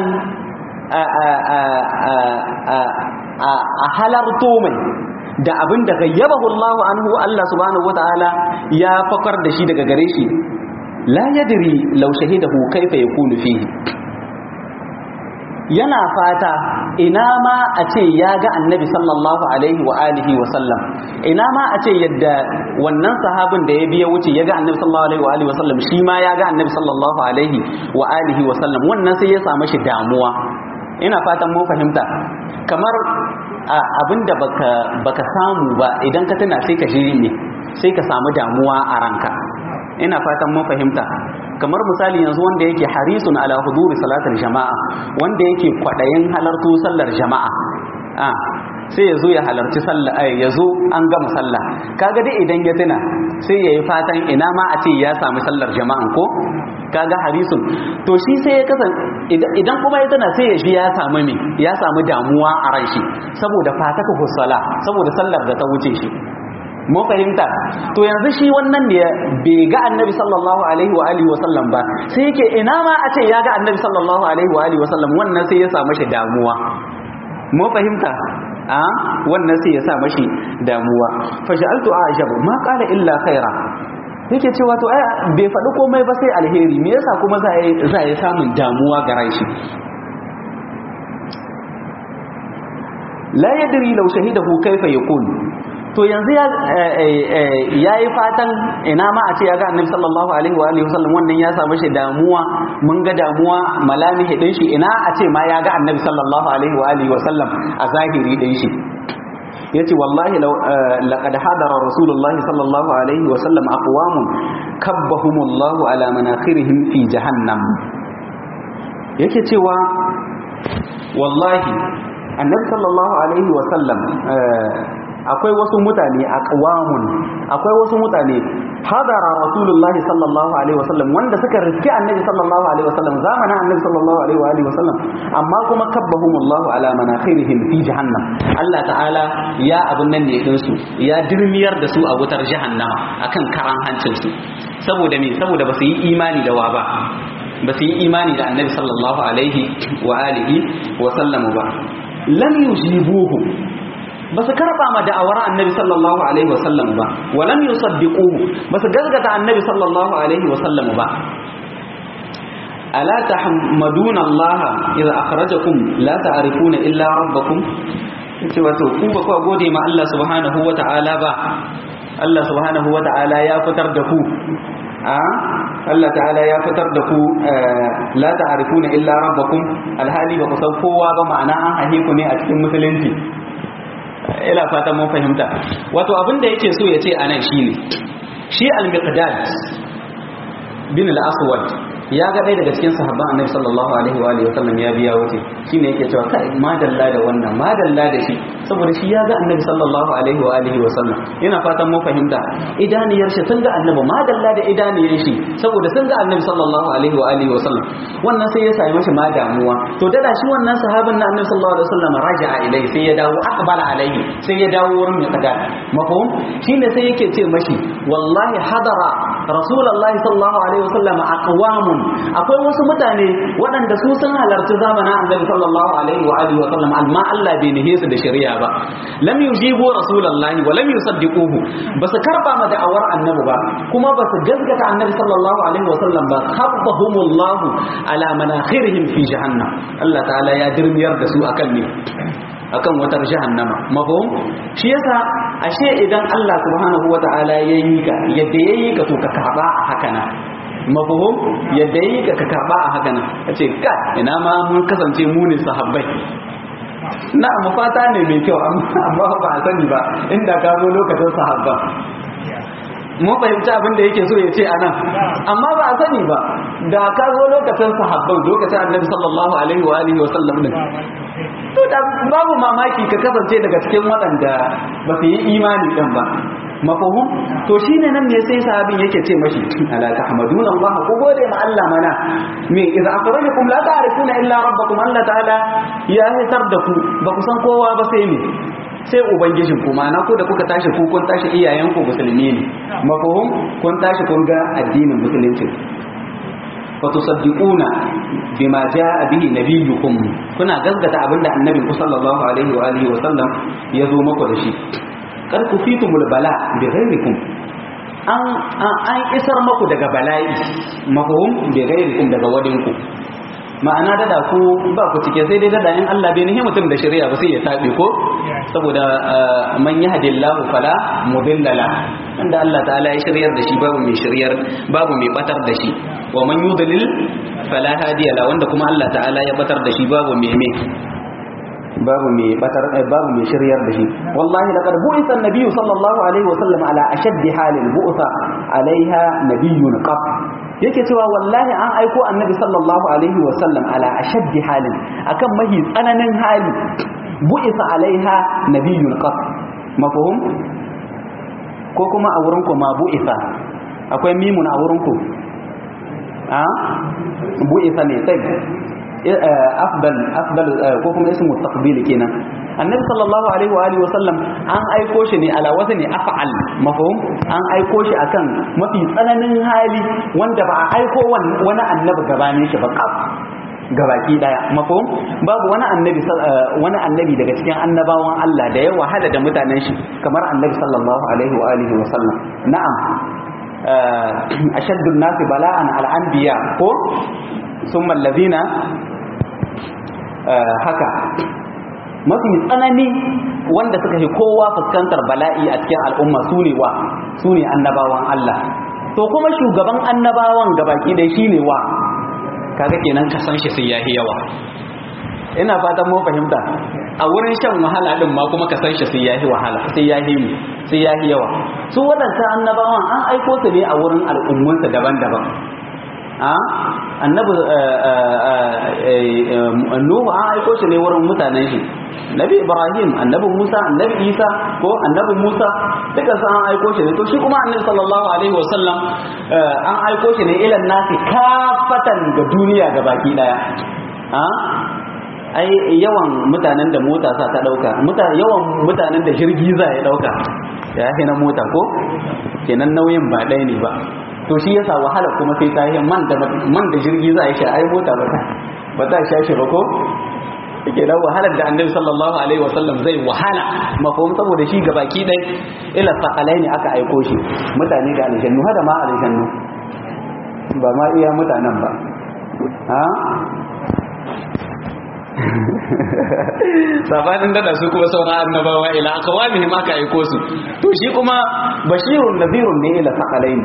a halarto mai da abin da gayyabahu Allah anhu Allah subhanahu wataala ya fakar da shi daga gare shi la yadri law shahidahu kaifa yakunu fihi yana fata ina ma a ce ya ga annabi sallallahu alaihi wa alihi wa sallam ina ma a ce yadda wannan sahabin da ya biya wuce ya ga annabi sallallahu alaihi wa alihi wa sallam shi ma ya ga annabi sallallahu alaihi wa alihi wa sallam wannan sai ya samu shi damuwa ina fatan mun fahimta kamar abinda baka baka samu ba idan ka tuna sai ka shiri ne sai ka samu damuwa a ranka ina fatan mun fahimta kamar misali yanzu wanda yake harisun ala huduri salatar jama'a wanda yake kwadayin halartu sallar jama'a a sai ya zo ya halarci sallah ya zo an gama sallah kaga dai idan ya tuna sai ya yi fatan ina ma a ce ya samu sallar jama'an ko kaga harisun to shi sai ya kasan idan kuma ya tuna sai ya shi ya samu me ya samu damuwa a ran shi saboda fataka husala saboda sallar da ta wuce shi mun fahimta to yanzu shi wannan ne bai ga annabi sallallahu alaihi wa alihi wa sallam ba sai yake ina ma a ce ya ga annabi sallallahu alaihi wa alihi wa sallam wannan sai ya samu shi damuwa mun fahimta a wannan sai ya sa mashi damuwa fa ja'altu a'jab ma qala illa khaira yake cewa to ai bai faɗi komai ba sai alheri me yasa kuma za za ya samun damuwa ga rai shi la yadri law shahidahu kaifa yakun to yanzu ya yayi fatan ina ma a ce ya ga annabi sallallahu alaihi wa alihi wasallam wannan ya samu shi damuwa mun ga damuwa malamihi din shi ina a ce ma ya ga annabi sallallahu alaihi wa alihi wasallam a zahiri din shi yace wallahi law laqad hadara rasulullahi sallallahu alaihi wasallam aqwamun kabbahumullahu ala manakhirihim fi jahannam yake cewa wallahi annabi sallallahu alaihi wasallam akwai wasu mutane a ƙawamun akwai wasu mutane hadara rasulullahi sallallahu alaihi wasallam wanda suka riske annabi sallallahu alaihi wasallam zamanin annabi sallallahu alaihi wasallam amma kuma kabbahumullahu ala manakhirihim fi jahannam Allah ta'ala ya abun nan ne din su ya dirmiyar da su a wutar jahannama akan karan hancin su saboda me saboda ba su yi imani da wa ba ba su yi imani da annabi sallallahu alaihi wa alihi wa sallamu ba lam yujibuhu ba su karɓa ma da'awar annabi sallallahu alaihi wasallam ba walam yusaddiquhu ba su gazgata annabi sallallahu alaihi wasallam ba ala tahmaduna Allah idza akhrajakum la ta'rifuna illa rabbakum yace wato ku ba ku gode ma Allah subhanahu wata'ala ba Allah subhanahu wata'ala ya fitar da ku a Allah ta'ala ya fitar da ku la ta'rifuna illa rabbakum alhali ba ku san kowa ba ma'ana an ahe ku ne a cikin musulunci ila fatan mun fahimta wato abin da yake so ya ce anan shine shi al-miqdad bin al-aswad ya ga ɗaya daga cikin sahabban annabi sallallahu alaihi wa alihi wasallam ya biya wuce shine yake cewa kai madalla da wannan madalla da shi saboda shi ya ga annabi sallallahu alaihi wa alihi wasallam ina fatan mun fahimta idaniyar shi sun ga annabi madalla da idaniyar shi saboda sun ga annabi sallallahu alaihi wa alihi wasallam wannan sai ya sami mashi ma damuwa to dada shi wannan sahabin na annabi sallallahu alaihi wasallam raja'a ilaihi sai ya dawo aqbala alaihi sai ya dawo wurin mai kada mafhum shine sai yake ce mashi wallahi hadara rasulullahi sallallahu alaihi wasallam aqwamun akwai wasu mutane waɗanda su sun halarci zamanin annabi sallallahu alaihi wa alihi wa sallam amma Allah bai nihe su da shari'a ba lam yujibu rasulullahi wa lam yusaddiquhu basu karba ma da'awar annabi ba kuma basu gaskata annabi sallallahu alaihi wa sallam ba khabbahumullahu ala manakhirihim fi jahannam Allah ta'ala ya dirmiyar da su akan ne akan watar jahannama mafhum shi yasa ashe idan Allah subhanahu wata'ala ya yi ka yadda ya yi ka to ka karba haka na mafuhum yadda yi ka ka karba a haka nan a ce ka ina ma mun kasance mu ne sahabbai na mafata ne mai kyau amma ba a sani ba inda ka zo lokacin sahabban mun fahimci abin da yake so ya ce a nan amma ba a sani ba da ka zo lokacin sahabban lokacin annabi sallallahu alaihi wa alihi wa sallam din to da babu mamaki ka kasance daga cikin waɗanda ba su yi imani din ba mafahum to shine nan ne sai sahabin yake ce mashi ala tahmaduna Allah ku gode ma Allah mana me idza akhrajakum la ta'rifuna illa rabbakum Allah ta'ala ya hitar da ku ba ku san kowa ba sai me sai ubangijin ku ma'ana ko da kuka tashi ku kun tashi iyayen ku musulmi ne mafahum kun tashi kun ga addinin musulunci fa tusaddiquna bima jaa bihi nabiyyukum kuna gaskata abinda annabin ku sallallahu alaihi wa alihi wa sallam ya zo muku da shi kar ku fitumul bala bi ghairikum an an isar maku daga bala'i mafhum bi ghairikum daga wadinku ma'ana dada ku ba ku cike sai dai dada in Allah bai nihi mutum da shari'a ba sai ya tabe ko saboda man yahdillahu fala mudilla la inda Allah ta'ala ya shiryar da shi babu mai shiryar babu mai batar da shi wa man yudlil fala hadiya la wanda kuma Allah ta'ala ya batar da shi babu mai mai babu mai batar babu mai shiryar da shi wallahi laqad bu'itha an-nabiy sallallahu alaihi wa sallam ala ashaddi halil bu'tha alaiha nabiyyun qab yake cewa wallahi an aiko annabi sallallahu alaihi wa sallam ala ashaddi halin akan mahi tsananin hali bu'itha alaiha nabiyyun qab mafhum ko kuma a wurin ku ma bu'itha akwai mimun a wurin ku a bu'itha ne sai afdal afdal ko kuma ismu taqbil kenan annabi sallallahu alaihi wa alihi wasallam an aiko shi ne ala wazni af'al mafhum an aiko shi akan mafi tsananin hali wanda ba a aiko wani annabi gabanin shi ba kaf gabaki daya mafhum babu wani annabi wani annabi daga cikin annabawan Allah da ya wahala da mutanen shi kamar annabi sallallahu alaihi wa alihi wasallam na'am ashaddu an-nasi bala'an al-anbiya ko ثم الذين haka mafi tsanani wanda suka fi kowa fuskantar bala'i a cikin al'umma su ne wa su ne annabawan Allah to kuma shugaban annabawan gabaki dai shi ne wa kaga kenan ka san shi sai yahi yawa ina fatan mu fahimta a wurin shan wahala din ma kuma ka san shi sai yahi wahala sai yahi mu sai yahi yawa su waɗancan annabawan an aiko su ne a wurin al'ummunsa daban-daban annabi nuhu an aiko shi ne wurin mutanen shi nabi ibrahim annabi musa annabi isa ko annabi musa duka su an aiko shi ne to shi kuma annabi sallallahu alaihi wasallam an aiko shi ne ilan nasi kafatan ga duniya ga baki daya ai yawan mutanen da mota sa ta dauka yawan mutanen da jirgi za ya dauka ya na mota ko kenan nauyin ba ɗaya ne ba to shi yasa wahala kuma sai ta yi man da man da jirgi za a sha ai mota ba ta ba ta sha shi ba ko yake da wahalar da annabi sallallahu alaihi wasallam zai wahala mafhum saboda shi gabaki dai ila sakalai ne aka aiko shi mutane da aljannu hada ma aljannu ba ma iya mutanen ba ha sabanin dada su kuma sauran annabawa ila akawamihim aka aiko su to shi kuma bashirun nadhirun ne ila sakalai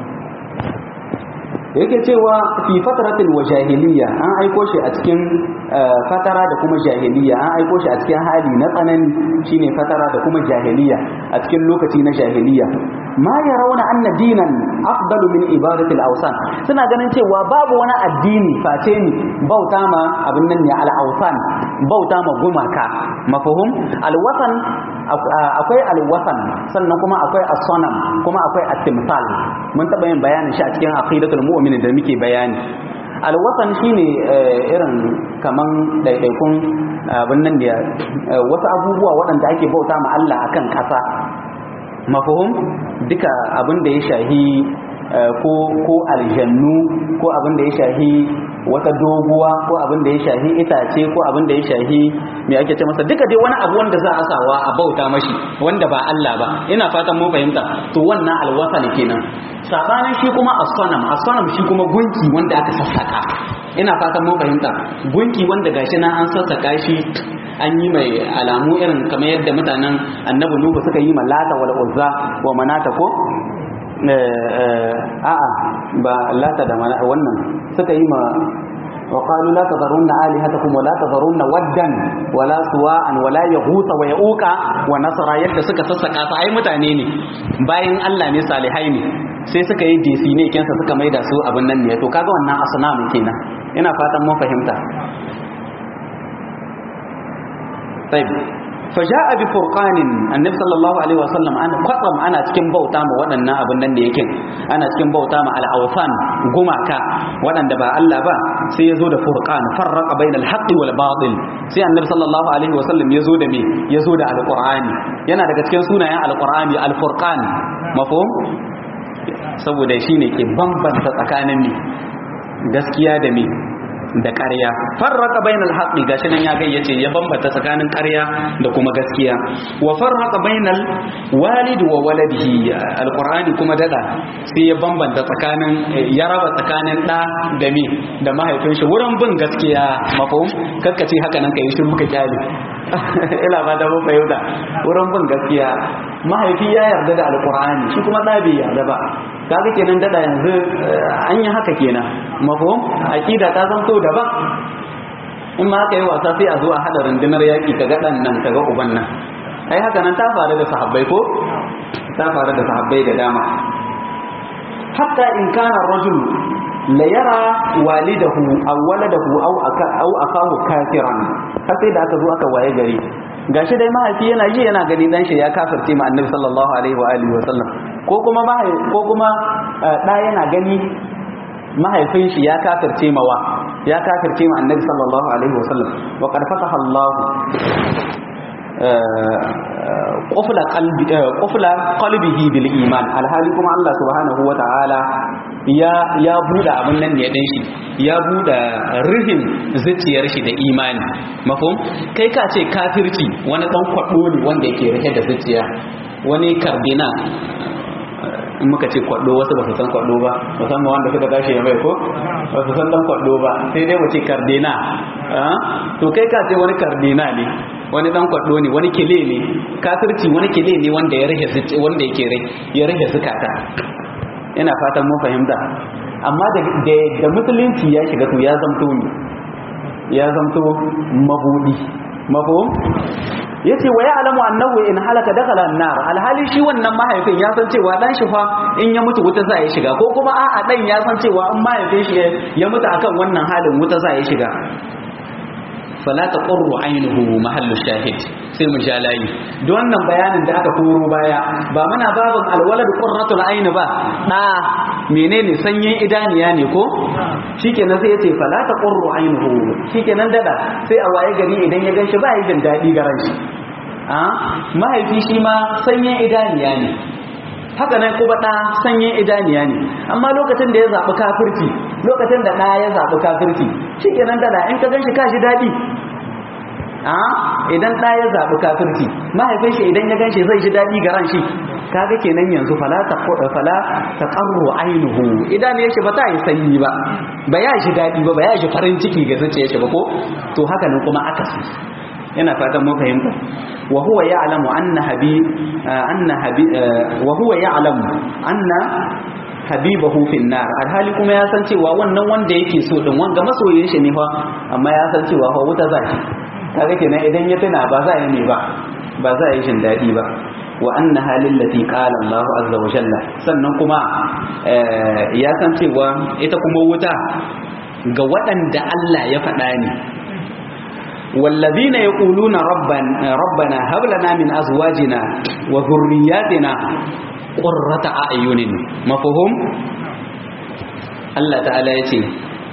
yake cewa fi fataratil wa jahiliya an aiko shi a cikin fatara da kuma jahiliya an aiko shi a cikin hali na tsanani shine fatara da kuma jahiliya a cikin lokaci na jahiliya ma yarawna anna dinan afdalu min ibadati al-awsan suna ganin cewa babu wani addini face ni bauta ma abin nan ne al-awsan bauta ma gumaka mafhum al-wasan akwai al-wasan sannan kuma akwai as-sanam kuma akwai at-timsal mun taba yin bayanin shi a cikin aqidatul mu'min da muke bayani alwasan shine irin kaman daidaikun abin nan da wasu abubuwa waɗanda ake bauta ma Allah akan ƙasa mafahum duka abin da ya shahi ko ko aljannu ko abin da ya shahi wata doguwa ko abin da ya shahi itace ko abin da ya shahi me ake ce masa duka dai wani abu wanda za a sawa a bauta mashi wanda ba Allah ba ina fatan mun fahimta to wannan alwasal kenan sabanin shi kuma as-sanam as-sanam shi kuma gunki wanda aka sassaka ina fatan mun fahimta gunki wanda gashi nan an sassaka shi an yi mai alamu irin kamar yadda mutanen annabi nuhu suka yi malata wal uzza wa manata ko a'a ba lata da mana wannan suka yi ma وقالوا لا تذرون آلهتكم ولا تذرون ودا ولا سواء ولا يغوث ويعوق ونصر yadda suka sassaka su ai mutane ne bayan Allah ne salihai ne sai suka yi DC ne kensa suka maida su abin nan ne to kaga wannan asnamu kenan ina fatan mun fahimta طيب فجاء بفرقان النبي صلى الله عليه وسلم ana kwatsam ana cikin bauta ma waɗannan abin nan da yake ana cikin bauta ma al-awsan gumaka waɗanda ba Allah ba sai yazo da furqan farraqa bainal haqqi wal batil sai annabi sallallahu alaihi wasallam yazo da me yazo da al-qur'ani yana daga cikin sunayen al-qur'ani al-furqan mafhum saboda shine ke bambanta tsakanin me gaskiya da me da ƙarya farraka bainal haqqi gashi nan ya gayyace ya bambata tsakanin ƙarya da kuma gaskiya wa farraka bainal walid wa waladihi alqur'ani kuma dada sai ya bambanta tsakanin ya raba tsakanin da da mi da mahaifin shi wurin bin gaskiya mafhum kakkace haka nan kai shiru ka kyale ila ba da mun fahimta wurin bin gaskiya mahaifi ya yarda da alqur'ani shi kuma da bai yarda ba kaga kenan dada yanzu an yi haka kenan mafhum aqida ta zanto daban in ma aka yi wasa sai a zo a hada rundunar yaki kaga dan nan kaga uban nan ai haka nan ta faru da sahabbai ko ta faru da sahabbai da dama hatta in kana rajul la yara walidahu aw waladahu aw aka aw akahu kafiran har sai da aka zo aka waye gari gashi dai mahaifi yana ji yana gani dan shi ya kafirce ma annabi sallallahu alaihi wa alihi wa sallam ko kuma ko kuma da yana gani mahaifin shi ya kafirce mawa ya kafirce ma annabi sallallahu alaihi wa sallam wa qad fataha Allah qufla qalbi qufla qalbihi bil iman alhali kuma Allah subhanahu wa ta'ala ya ya buda abin nan ne dan shi ya buda rihin zuciyar shi da imani mafhum kai ka ce kafirci wani dan kwado ne wanda yake rike da zuciya wani kardina in muka ce kwado wasu ba su san kwado ba musamman wanda suka tashi ya mai ko ba su san dan kwado ba sai dai mu ce kardina to kai ka ce wani kardina ne wani dan kwado ne wani kile ne kafirci wani kile ne wanda ya rage wanda yake ya rage zukata ina fatan mun fahimta amma da da musulunci ya shiga to ya zamto ne ya zamto mabudi mafhum yace wa ya'lamu annahu in halaka dakhala an-nar alhali shi wannan mahaifin ya san cewa dan shi fa in ya mutu wuta za ya shiga ko kuma a'a dan ya san cewa in mahaifin shi ya mutu akan wannan halin wuta za ya shiga fala taqurru aynuhu mahallu shahid sai mu ja layi da wannan bayanin da aka koro baya ba muna babin alwalad qurratul ayn ba da menene sanyin idaniya ne ko shikenan sai yace fala taqurru aynuhu shikenan dada sai a waye gari idan ya ganshi ba yi jin dadi garan shi a mahaifi shi ma sanyin idaniya ne haka nan kuma ɗa sanyin idaniya ne amma lokacin da ya zaɓi kafirci lokacin da ɗa ya zaɓi kafirci shi kenan da in ka gan shi ka ji daɗi a idan ɗa ya zaɓi kafirci mahaifin shi idan ya gan shi zai ji daɗi ga ran shi kaga kenan yanzu fala ta fala ta qarru ainuhu idan ya shi ba ta yi sanyi ba ba ya ji daɗi ba ba ya ji farin ciki ga zuciyar shi ba ko to haka nan kuma akasi ina fatan mun fahimta wa huwa ya'lamu anna habi anna habi wa huwa ya'lamu anna habibahu fin nar alhali kuma ya san cewa wannan wanda yake so din wanga masoyin shi ne fa amma ya san cewa fa wuta zai kaga kenan idan ya tuna ba za yi ne ba ba za yi jin dadi ba wa anna halil lati qala Allah azza wa jalla sannan kuma ya san cewa ita kuma wuta ga waɗanda Allah ya faɗa ne والذين يقولون ربنا ربنا هب لنا من ازواجنا وذرياتنا قرة اعين مفهوم الله تعالى يتي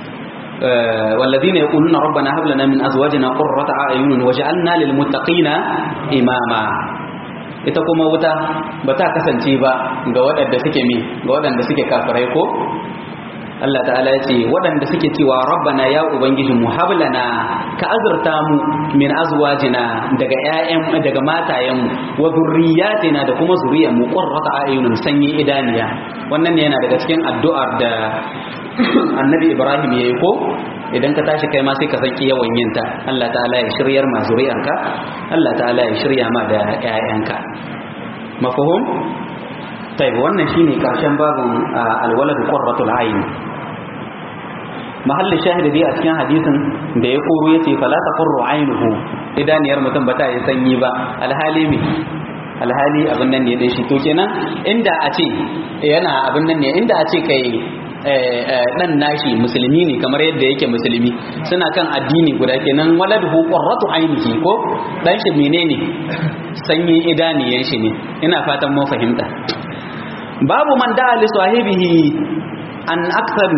والذين يقولون ربنا هب لنا من ازواجنا قرة اعين وجعلنا للمتقين اماما ita kuma wuta ba ta kasance ba ga waɗanda suke mi ga waɗanda suke kafirai ko Allah ta'ala ya ce waɗanda suke cewa rabbana ya ubangiji mu hablana ka azurta mu min azwajina daga ƴaƴan daga matayen mu wa zurriyatina da kuma zuriyar mu qurrata ayunun sanyi idaniya wannan ne yana daga cikin addu'ar da annabi Ibrahim yayi ko idan ka tashi kai ma sai ka saki yawan yin ta Allah ta'ala ya shiryar ma zuriyarka Allah ta'ala ya shirya ma da ƴaƴanka mafhum tai wannan shine karshen babin alwalad qurratul ayn mahallin shahidi dai a cikin hadisin da ya koro yace fala taqurru aynuhu idaniyar mutum ba ta yi sanyi ba alhali me alhali abin nan ne dai shi to kenan inda a ce yana abin nan ne inda a ce kai dan nashi musulmi ne kamar yadda yake musulmi suna kan addini guda kenan waladuhu qurratu ainihi ko dan shi menene sanyin idaniyan shi ne ina fatan mun fahimta babu man da'a li sahibihi an akthar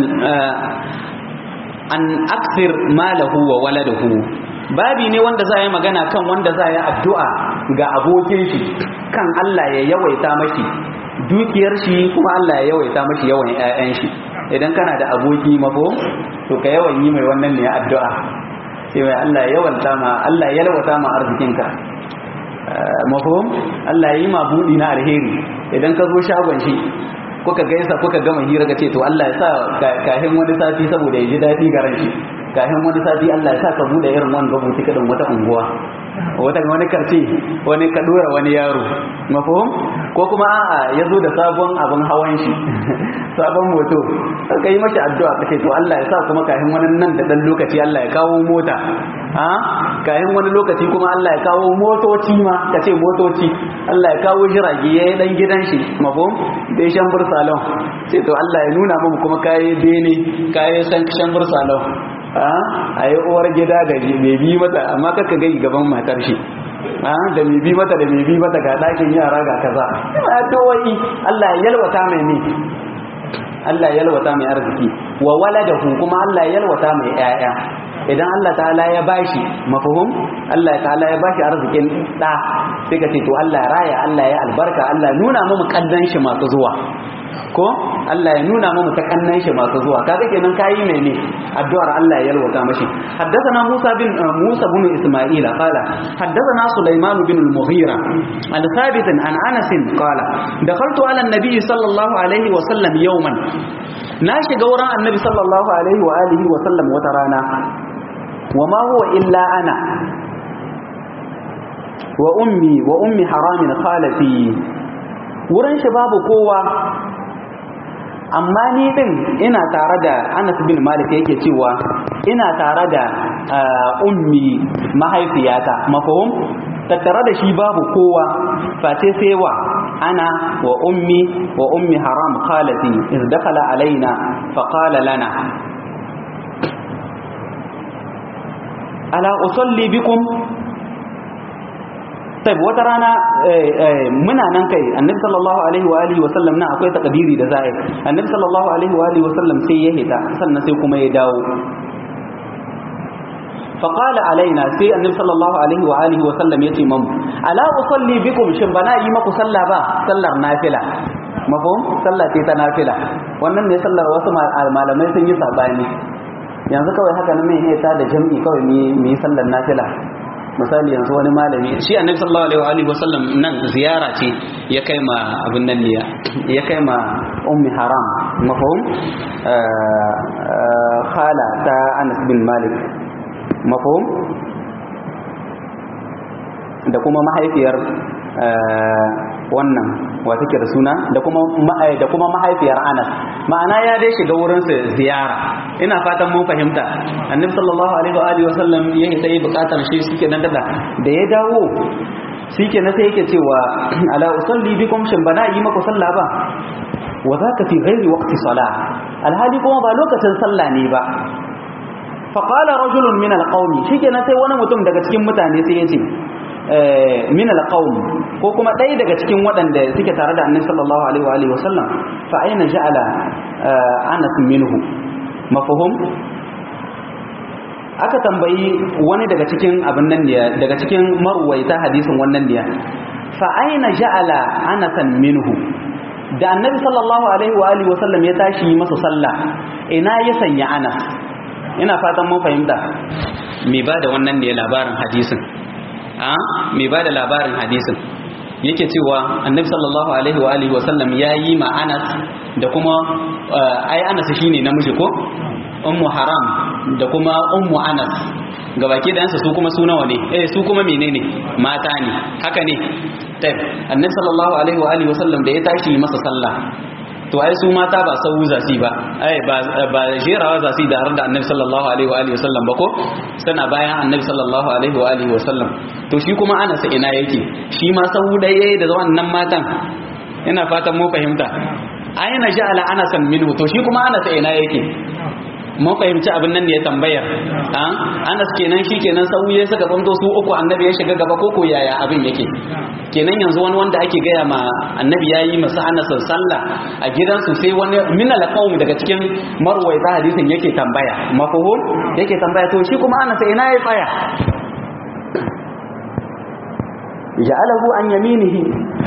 an akthir malahu wa waladuhu babi ne wanda za a yi magana kan wanda za a yi addu'a ga abokin shi kan Allah ya yawaita mashi dukiyar shi kuma Allah ya yawaita mashi yawan 'ya'yan shi idan kana da aboki mafo to ka yawan yi mai wannan ne addu'a sai mai Allah ya yawanta ma Allah ya yalwata ma arzikinka mafhum Allah ya yi ma budi na alheri idan ka zo shagon shi kuka gaisa kuka gama hira ka ce to Allah ya sa kahin wani sati saboda ya ji daɗi ga ran shi kahin wani sati Allah ya sa ka bude irin wani gabuti kadan wata unguwa wata wani karce wani ka dora wani yaro mafhum ko kuma a'a ya zo da sabon abin hawan shi sabon moto ka yi mashi addu'a kace to Allah ya sa kuma kahin wani nan da dan lokaci Allah ya kawo mota ha kahin wani lokaci kuma Allah ya kawo motoci ma kace motoci Allah ya kawo jirage yayi dan gidan shi mafhum da shan salon sai to Allah ya nuna mu kuma kai bene kai san shan salon a yi uwar gida da mai bi mata amma kaka gai gaban matar shi da mai bi mata da mai bi mata ga ɗakin yara ga kaza ina addu'o'i Allah ya yalwata mai ne Allah ya yalwata mai arziki wa waladahu kuma Allah ya yalwata mai ƴaƴa idan Allah ta'ala ya bashi mafhum Allah ta'ala ya bashi arzikin da sai ka ce to Allah raya Allah ya albarka Allah nuna mu kaddan shi masu zuwa ko Allah ya nuna mu ta kannan shi masu zuwa kaga kenan kayi mene addu'ar Allah ya yalwata mashi haddathana Musa bin Musa bin Isma'il qala haddathana Sulaiman bin al-Mughira an Thabit an Anas qala dakhaltu ala an-nabi sallallahu alaihi wa sallam yawman na shiga wurin annabi sallallahu alaihi wa alihi wa sallam wata rana wa ma huwa illa ana wa ummi wa ummi haramin khalati wurin shi babu kowa amma ni din ina tare da Anas bin Malik yake cewa ina tare da ummi mahaifiyata mafahum tattare da shi babu kowa face sai wa ana wa ummi wa ummi haram khalati iz dakhala alaina fa qala lana ala usalli bikum sai wata rana muna nan kai annabi sallallahu alaihi wa alihi wa sallam na akwai takdiri da za'i annabi sallallahu alaihi wa alihi wa sallam sai ya hita sannan sai kuma ya dawo فقال علينا sai annabi sallallahu alaihi wa alihi wa sallam yace mamu ala usalli bikum shin bana yi maku sallah ba sallar nafila mafhum sallah ce ta nafila wannan ne sallar wasu malamai sun yi sabani yanzu kawai haka nan mai ta da jami'i kawai mu yi sallar nafila misali yanzu wani malami shi annabi sallallahu alaihi wa sallam nan ziyara ce ya kai ma abin nan ne ya kai ma ummi haram mafhum khala ta Anas bin Malik mafhum da kuma mahaifiyar wannan wa take da suna da kuma da kuma mahaifiyar Anas ma'ana ya dai shiga wurin su ziyara ina fatan mun fahimta annabi sallallahu alaihi wa alihi wasallam yayi sai bukatar shi suke nan da da ya dawo shike na sai yake cewa ala usalli bikum shin bana yi maku sallah ba wa zaka fi ghairi waqti salah alhali kuma ba lokacin sallah ne ba fa qala rajulun min alqawmi shike na sai wani mutum daga cikin mutane sai yace min alqawm ko kuma ɗaya daga cikin waɗanda suke tare da annabi sallallahu alaihi wa alihi wasallam fa aina ja'ala anas minhu mafhum aka tambayi wani daga cikin abin nan ne daga cikin marwaita hadisin wannan ne fa aina ja'ala anasan minhu da annabi sallallahu alaihi wa alihi wasallam ya tashi masa sallah ina ya sanya anas ina fatan mun fahimta me ba da wannan ne labarin hadisin a mai ba da labarin hadisin yake cewa annabi sallallahu alaihi wa alihi wasallam ya yi ma anas da kuma ai anas shine namiji ko ummu haram da kuma ummu anas gabaki da su kuma su nawa ne eh su kuma menene mata ne haka ne tayyib annabi sallallahu alaihi wa alihi wasallam da ya tashi masa sallah to ai su mata ba sau zasi ba ai ba ba jerawa zasi da har da annabi sallallahu alaihi wa alihi wasallam ba ko sana bayan annabi sallallahu alaihi wa alihi wasallam to shi kuma ana sa ina yake shi ma sau dai yayi da wannan matan ina fatan mu fahimta ayna ja'ala ana san minhu to shi kuma ana sa ina yake mun fahimci abin nan ne ya tambayar an anas kenan shi kenan sauye suka zanto su uku annabi ya shiga gaba koko yaya abin yake kenan yanzu wani wanda ake gaya ma annabi ya yi masa anas sallah a gidansu sai wani min alqawm daga cikin marwaita hadisin yake tambaya mafhum yake tambaya to shi kuma anas ina ya tsaya ja'alahu an yaminihi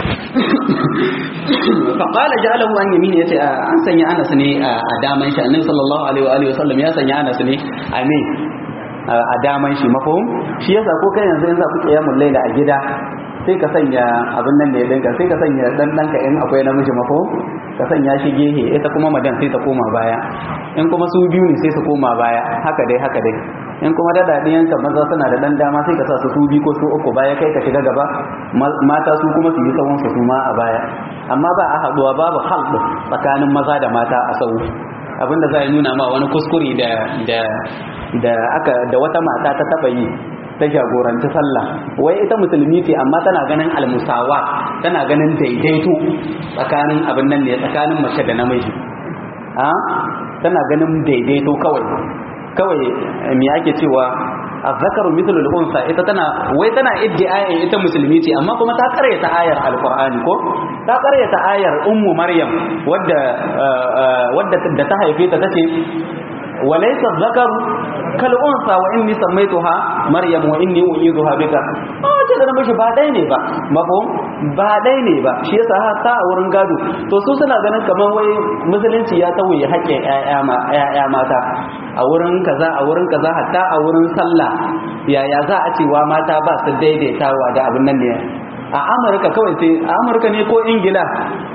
faƙala ja'alahu an yamini yace an sanya Anas ne a daman shi annabi sallallahu alaihi wa alihi wasallam ya sanya Anas ne a me a daman shi mafhum shi yasa ko kai yanzu in za ku kiyamul laila a gida sai ka sanya abin nan ne dinka sai ka sanya dan danka in akwai namiji mafhum ka sanya shi gehe ita kuma madan sai ta koma baya in kuma su biyu ne sai su koma baya haka dai haka dai in kuma da dadiyanka maza suna da dan dama sai ka sa su su biyu ko su uku baya kai ka shiga gaba mata su kuma su yi sawon su ma a baya amma ba a haduwa babu halɗu tsakanin maza da mata a sau abinda za a nuna ma wani kuskure da da da aka da wata mata ta taba yi ta jagoranci sallah wai ita musulmi ce amma tana ganin almusawa tana ganin daidaito tsakanin abin nan ne tsakanin mace da namiji a tana ganin daidaito kawai kawai me ake cewa azzakaru mithlu al-unsa ita tana wai tana iddiayin ita musulmi ce amma kuma ta karyata ayar alqur'ani ko ta karyata ayar ummu maryam wadda wadda da ta haife ta tace walaysa zakaru kal unsa wa inni sammaytuha maryam wa inni uizuha bika oh ce da namiji ba dai ne ba mafhum ba dai ne ba shi yasa ta a wurin gado to su suna ganin kamar wai musulunci ya tauye haƙƙin ƴaƴa mata a wurin kaza a wurin kaza hatta a wurin sallah yaya za a cewa mata ba su daidaitawa da abin nan ne a amurka kawai sai a amurka ne ko ingila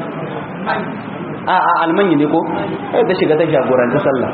a a almanya ne ko ta shiga ta jagoranta sallah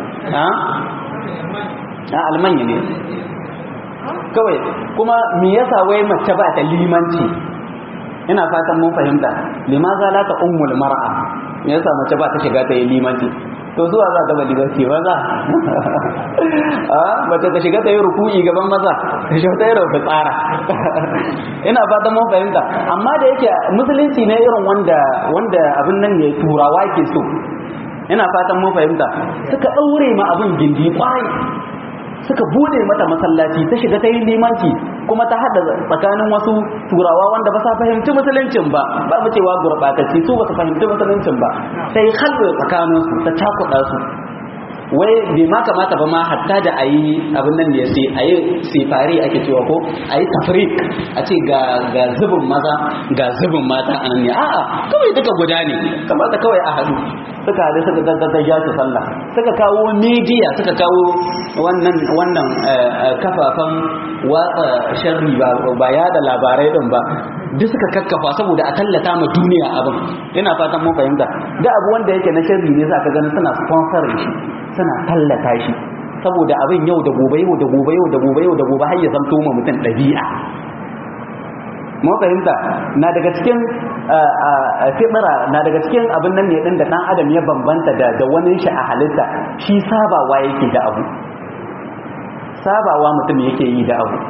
a almanya ne kawai kuma me yasa wai mace ba ta limanci ina fatan mun fahimta limaza la ta ummul mar'a me yasa mace ba ta shiga ta yi limanci to zuwa za ta bali barke maza a mace ta shiga ta yi ruku'i gaban maza ta shiga ta yi rufu tsara ina fatan mun fahimta amma da yake musulunci ne irin wanda wanda abin nan ne turawa ke so ina fatan mun fahimta suka daure ma abin gindi kwarai suka bude mata masallaci ta shiga ta yi limanci kuma ta hada tsakanin wasu turawa wanda ba sa fahimci musuluncin ba ba mu cewa gurbatacci su ba su fahimci musuluncin ba sai halwe tsakanin su ta cakuɗa su wai bai ma kamata ba ma hatta da ayi abin nan ne sai ayi sifari ake cewa ko ayi tafrik a ce ga ga zubin maza ga zubin mata anan ne a'a kawai duka guda ne kamata kawai a hadu suka hadu suka daddada ja su sallah suka kawo media suka kawo wannan wannan kafafan watsa sharri ba ba ya da labarai din ba duk suka kakkafa saboda a tallata ma duniya abin ina fatan mun fahimta da abu wanda yake na sharri ne za ka gani suna sponsor shi suna tallata shi saboda abin yau da gobe yau da gobe yau da gobe yau da gobe har ya zamto ma mutum ɗabi'a mun fahimta na daga cikin fitira na daga cikin abin nan ne din da dan adam ya bambanta da da wani shi a halitta shi sabawa yake da abu sabawa mutum yake yi da abu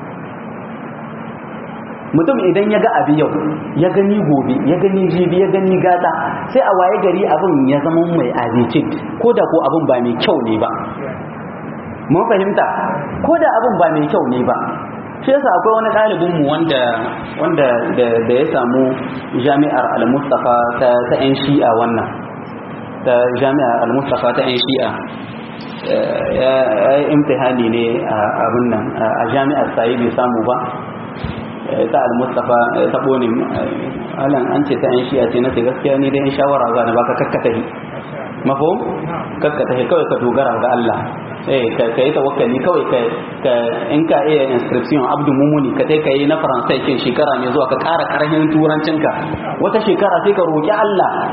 mutum idan ya ga abu yau ya gani gobe ya gani jibi ya gani gata sai a waye gari abin ya zama mai abincin ko da ko abin ba mai kyau ne ba mun fahimta ko da abin ba mai kyau ne ba shi yasa akwai wani ɗalibinmu wanda wanda da ya samu jami'ar al-mustafa ta ta yan shi'a wannan ta jami'ar al-mustafa ta yan shi'a ya yi imtihani ne a abin nan a jami'ar sayi bai samu ba ta al-mustafa ta bone alan an ce ta yan shi'a ce na ce gaskiya ni dai in shawara za na baka kakkatahi mafhum kakkatahi kawai ka dogara ga Allah eh ka yi tawakkali kawai ka ka in ka iya inscription abdu mumuni ka kai kai na faransai kin shekara ne zuwa ka ƙara ƙarfin turancinka wata shekara sai ka roki Allah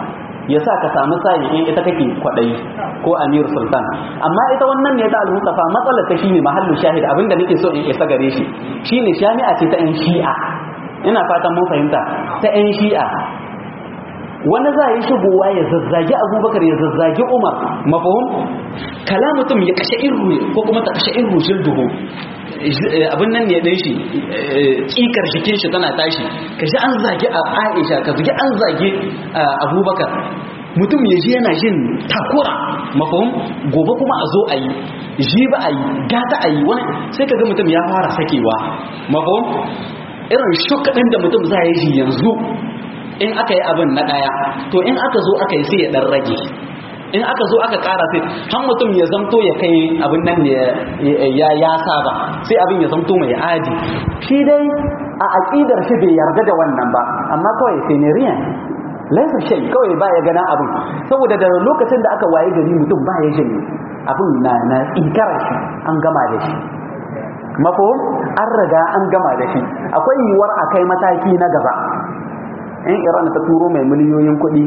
ya sa ka samu sayi in ita kake kwaɗayi ko amir sultan amma ita wannan ne ta al-mustafa matsalar ta shine mahallu shahid abinda nake so in isa gare shi shine jami'a ce ta yan shi'a ina fatan mun fahimta ta yan shi'a wani za yi shigowa ya zazzagi abubakar ya zazzagi umar mafahum kala mutum ya kashe irru ko kuma ta kashe irru shilduhu abin nan ne ɗin shi tsikar jikin shi tana tashi ka ji an zagi a aisha ka zagi an zagi abubakar mutum ya ji yana jin takura mafahim gobe kuma a zo a yi ji ba a yi gata a yi wani sai ka ga mutum ya fara sakewa mafahim irin shukaɗin da mutum za ya ji yanzu in aka yi abin na ɗaya to in aka zo aka yi sai ya ɗan rage in aka zo aka ƙara sai har mutum ya zamto ya kai abin nan ya ya saba sai abin ya zamto mai adi shi dai a aƙidar shi bai yarda da wannan ba amma kawai sai ne riyan laisa shay kawai ba ya gana abin saboda da lokacin da aka waye gari mutum ba ya jin abin na na inkara shi an gama da shi mako an riga an gama da shi akwai yiwuwar a kai mataki na gaba in iran ta turo mai miliyoyin kuɗi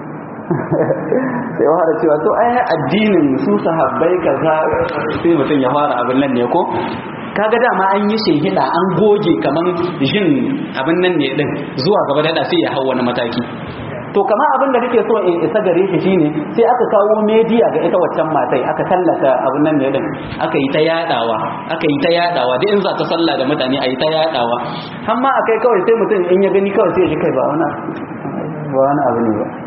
sai fara cewa to ai addinin su sahabbai kaza sai mutum ya fara abin nan ne ko kaga dama an yi shehida an goge kaman jin abin nan ne din zuwa gaba da sai ya hau wani mataki to kama abin da kake so in isa gare shi shine sai aka kawo media ga ita waccan matai aka tallata abin nan ne din aka yi ta yadawa aka yi ta yadawa da in za ta salla da mutane a yi ta yadawa har ma akai kawai sai mutum in ya gani kawai sai ya ji kai ba wani ba wani abu ne ba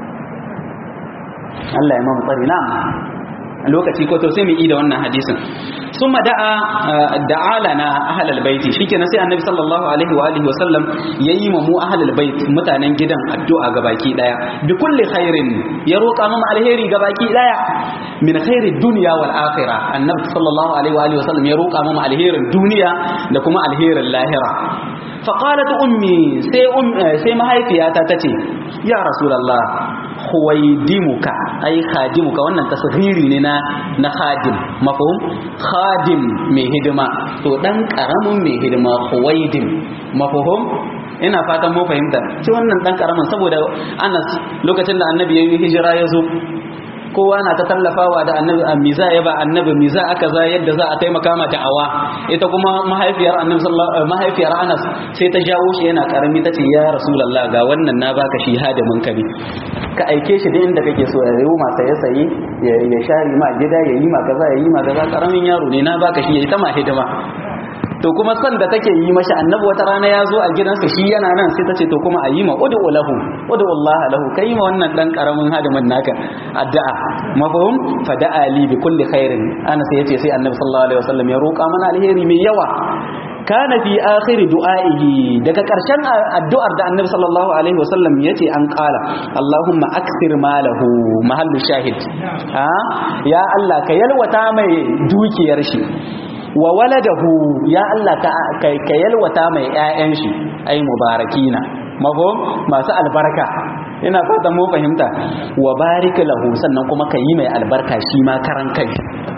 Allah ya mamu tsari na'am lokaci ko to sai mu yi da wannan hadisin summa da'a da'a lana ahlal baiti shikenan sai annabi sallallahu alaihi wa alihi wa sallam yayi mu mu ahlal bait mutanen gidan addu'a ga baki daya bi kulli khairin ya roƙa mu alheri ga baki daya min khairi dunya wal akhirah annabi sallallahu alaihi wa alihi wa sallam ya roƙa mu alherin duniya da kuma alherin lahira faqalat ummi sai um sai mahaifiyata tace ya rasulullah khuwaidimuka ai khadimuka wannan tasghiri ne na na khadim mafhum khadim mai hidima to dan karamin mai hidima khuwaidim mafhum ina fatan mu fahimta ci wannan dan karamin saboda Anas lokacin da annabi ya yi hijira ya zo kowa na ta tallafawa da annabi miza ya ba annabi miza aka za yadda za a taimaka ma da'awa ita kuma mahaifiyar annabi sallallahu mahaifiyar Anas sai ta jawo shi yana karami tace ya rasulullah ga wannan na baka shi hadimin ka ne ka aike shi da inda kake so ya yi ma saye saye ya share ma gida ya yi ma kaza ya yi ma kaza karamin yaro ne na baka shi ya yi ta ma hidima to kuma san da take yi mashi annabi wata rana ya zo a gidansa shi yana nan sai ta ce to kuma a yi ma ud'u lahu ud'u Allah lahu kai ma wannan dan karamin hadimin naka addu'a mafhum fa da'a li bi kulli khairin ana sai yace sai annabi sallallahu alaihi wasallam ya roƙa mana alheri mai yawa kana fi akhir du'aihi daga karshen addu'ar da annabi sallallahu alaihi wasallam yace an kala Allahumma akthir malahu mahallu shahid ha ya Allah ka yalwata mai dukiyar shi wa waladahu ya Allah ka ka yalwata mai ƴaƴan shi ai mubarakina mafhum masu albarka ina fatan mu fahimta wa barik lahu sannan kuma ka yi mai albarka shi ma karan kai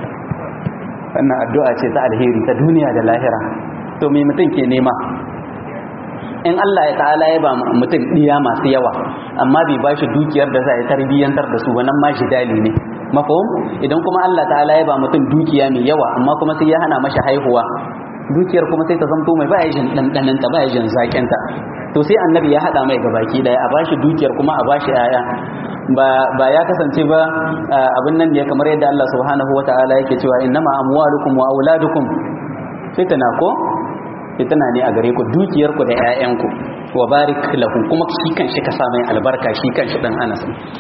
wannan addu'a ce ta alheri ta duniya da lahira to me mutum ke nema in Allah ya ta'ala ya ba mutum diya masu yawa amma bai ba shi dukiyar da za a tarbiyyantar da su wannan ma shi dali ne mafahum idan kuma Allah ta'ala ya ba mutum dukiya mai yawa amma kuma sai ya hana mashi haihuwa dukiyar kuma sai ta zamto mai baya jin dandananta baya jin zakinta to sai annabi ya hada mai gabaki daya a bashi dukiyar kuma a bashi yaya ba ba ya kasance ba abin nan ne kamar yadda Allah subhanahu wataala yake cewa innama amwalukum wa auladukum fitna ko fitna ne a gare ku dukiyar ku da ƴaƴan ku wa barik lahu kuma shi kan shi ka sa mai albarka shi kan shi dan Anas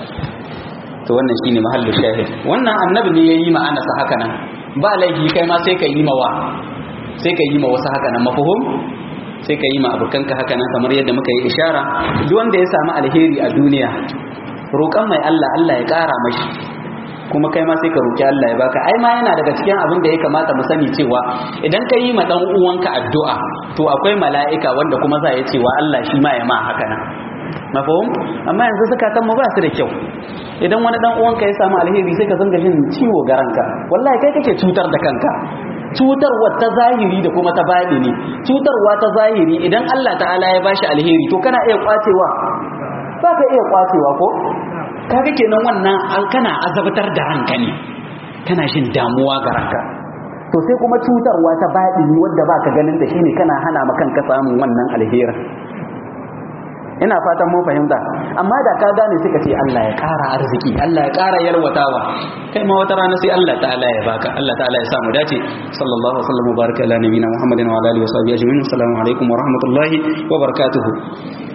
to wannan shine mahallu shahid wannan annabi ne yayi ma Anas haka nan ba laifi kai ma sai ka yi ma wa sai ka yi ma wasu haka nan mafhum sai ka yi ma abokanka haka nan kamar yadda muka yi ishara duk wanda ya samu alheri a duniya roƙon mai Allah Allah ya ƙara mashi kuma kai ma sai ka roƙi Allah ya baka ai ma yana daga cikin abin da ya kamata mu sani cewa idan ka yi ma dan uwanka addu'a to akwai mala'ika wanda kuma za ya cewa Allah shi ma ya ma haka nan mafahum amma yanzu zakatan mu ba su da kyau idan wani dan uwanka ya samu alheri sai ka zanga jin ciwo ga ranka wallahi kai kake cutar da kanka cutarwa ta zahiri da kuma ta ne cutarwa ta zahiri idan Allah ta'ala ya bashi alheri to kana iya kwacewa ba ka iya kwacewa ko kaga kenan wannan kana azabtar da ranka ne kana jin damuwa ga ranka to sai kuma cutarwa ta baɗini wadda ba ka ganin da shine kana hana ma kanka samun wannan alherin ina fatan mun fahimta amma da ka gane suka ce Allah ya ƙara arziki Allah ya ƙara yalwatawa kai ma wata rana sai Allah ta'ala ya baka Allah ta'ala ya samu dace sallallahu alaihi wa sallam baraka ala nabiyina muhammadin wa ala alihi wa sahbihi ajma'in assalamu alaikum wa rahmatullahi wa barakatuh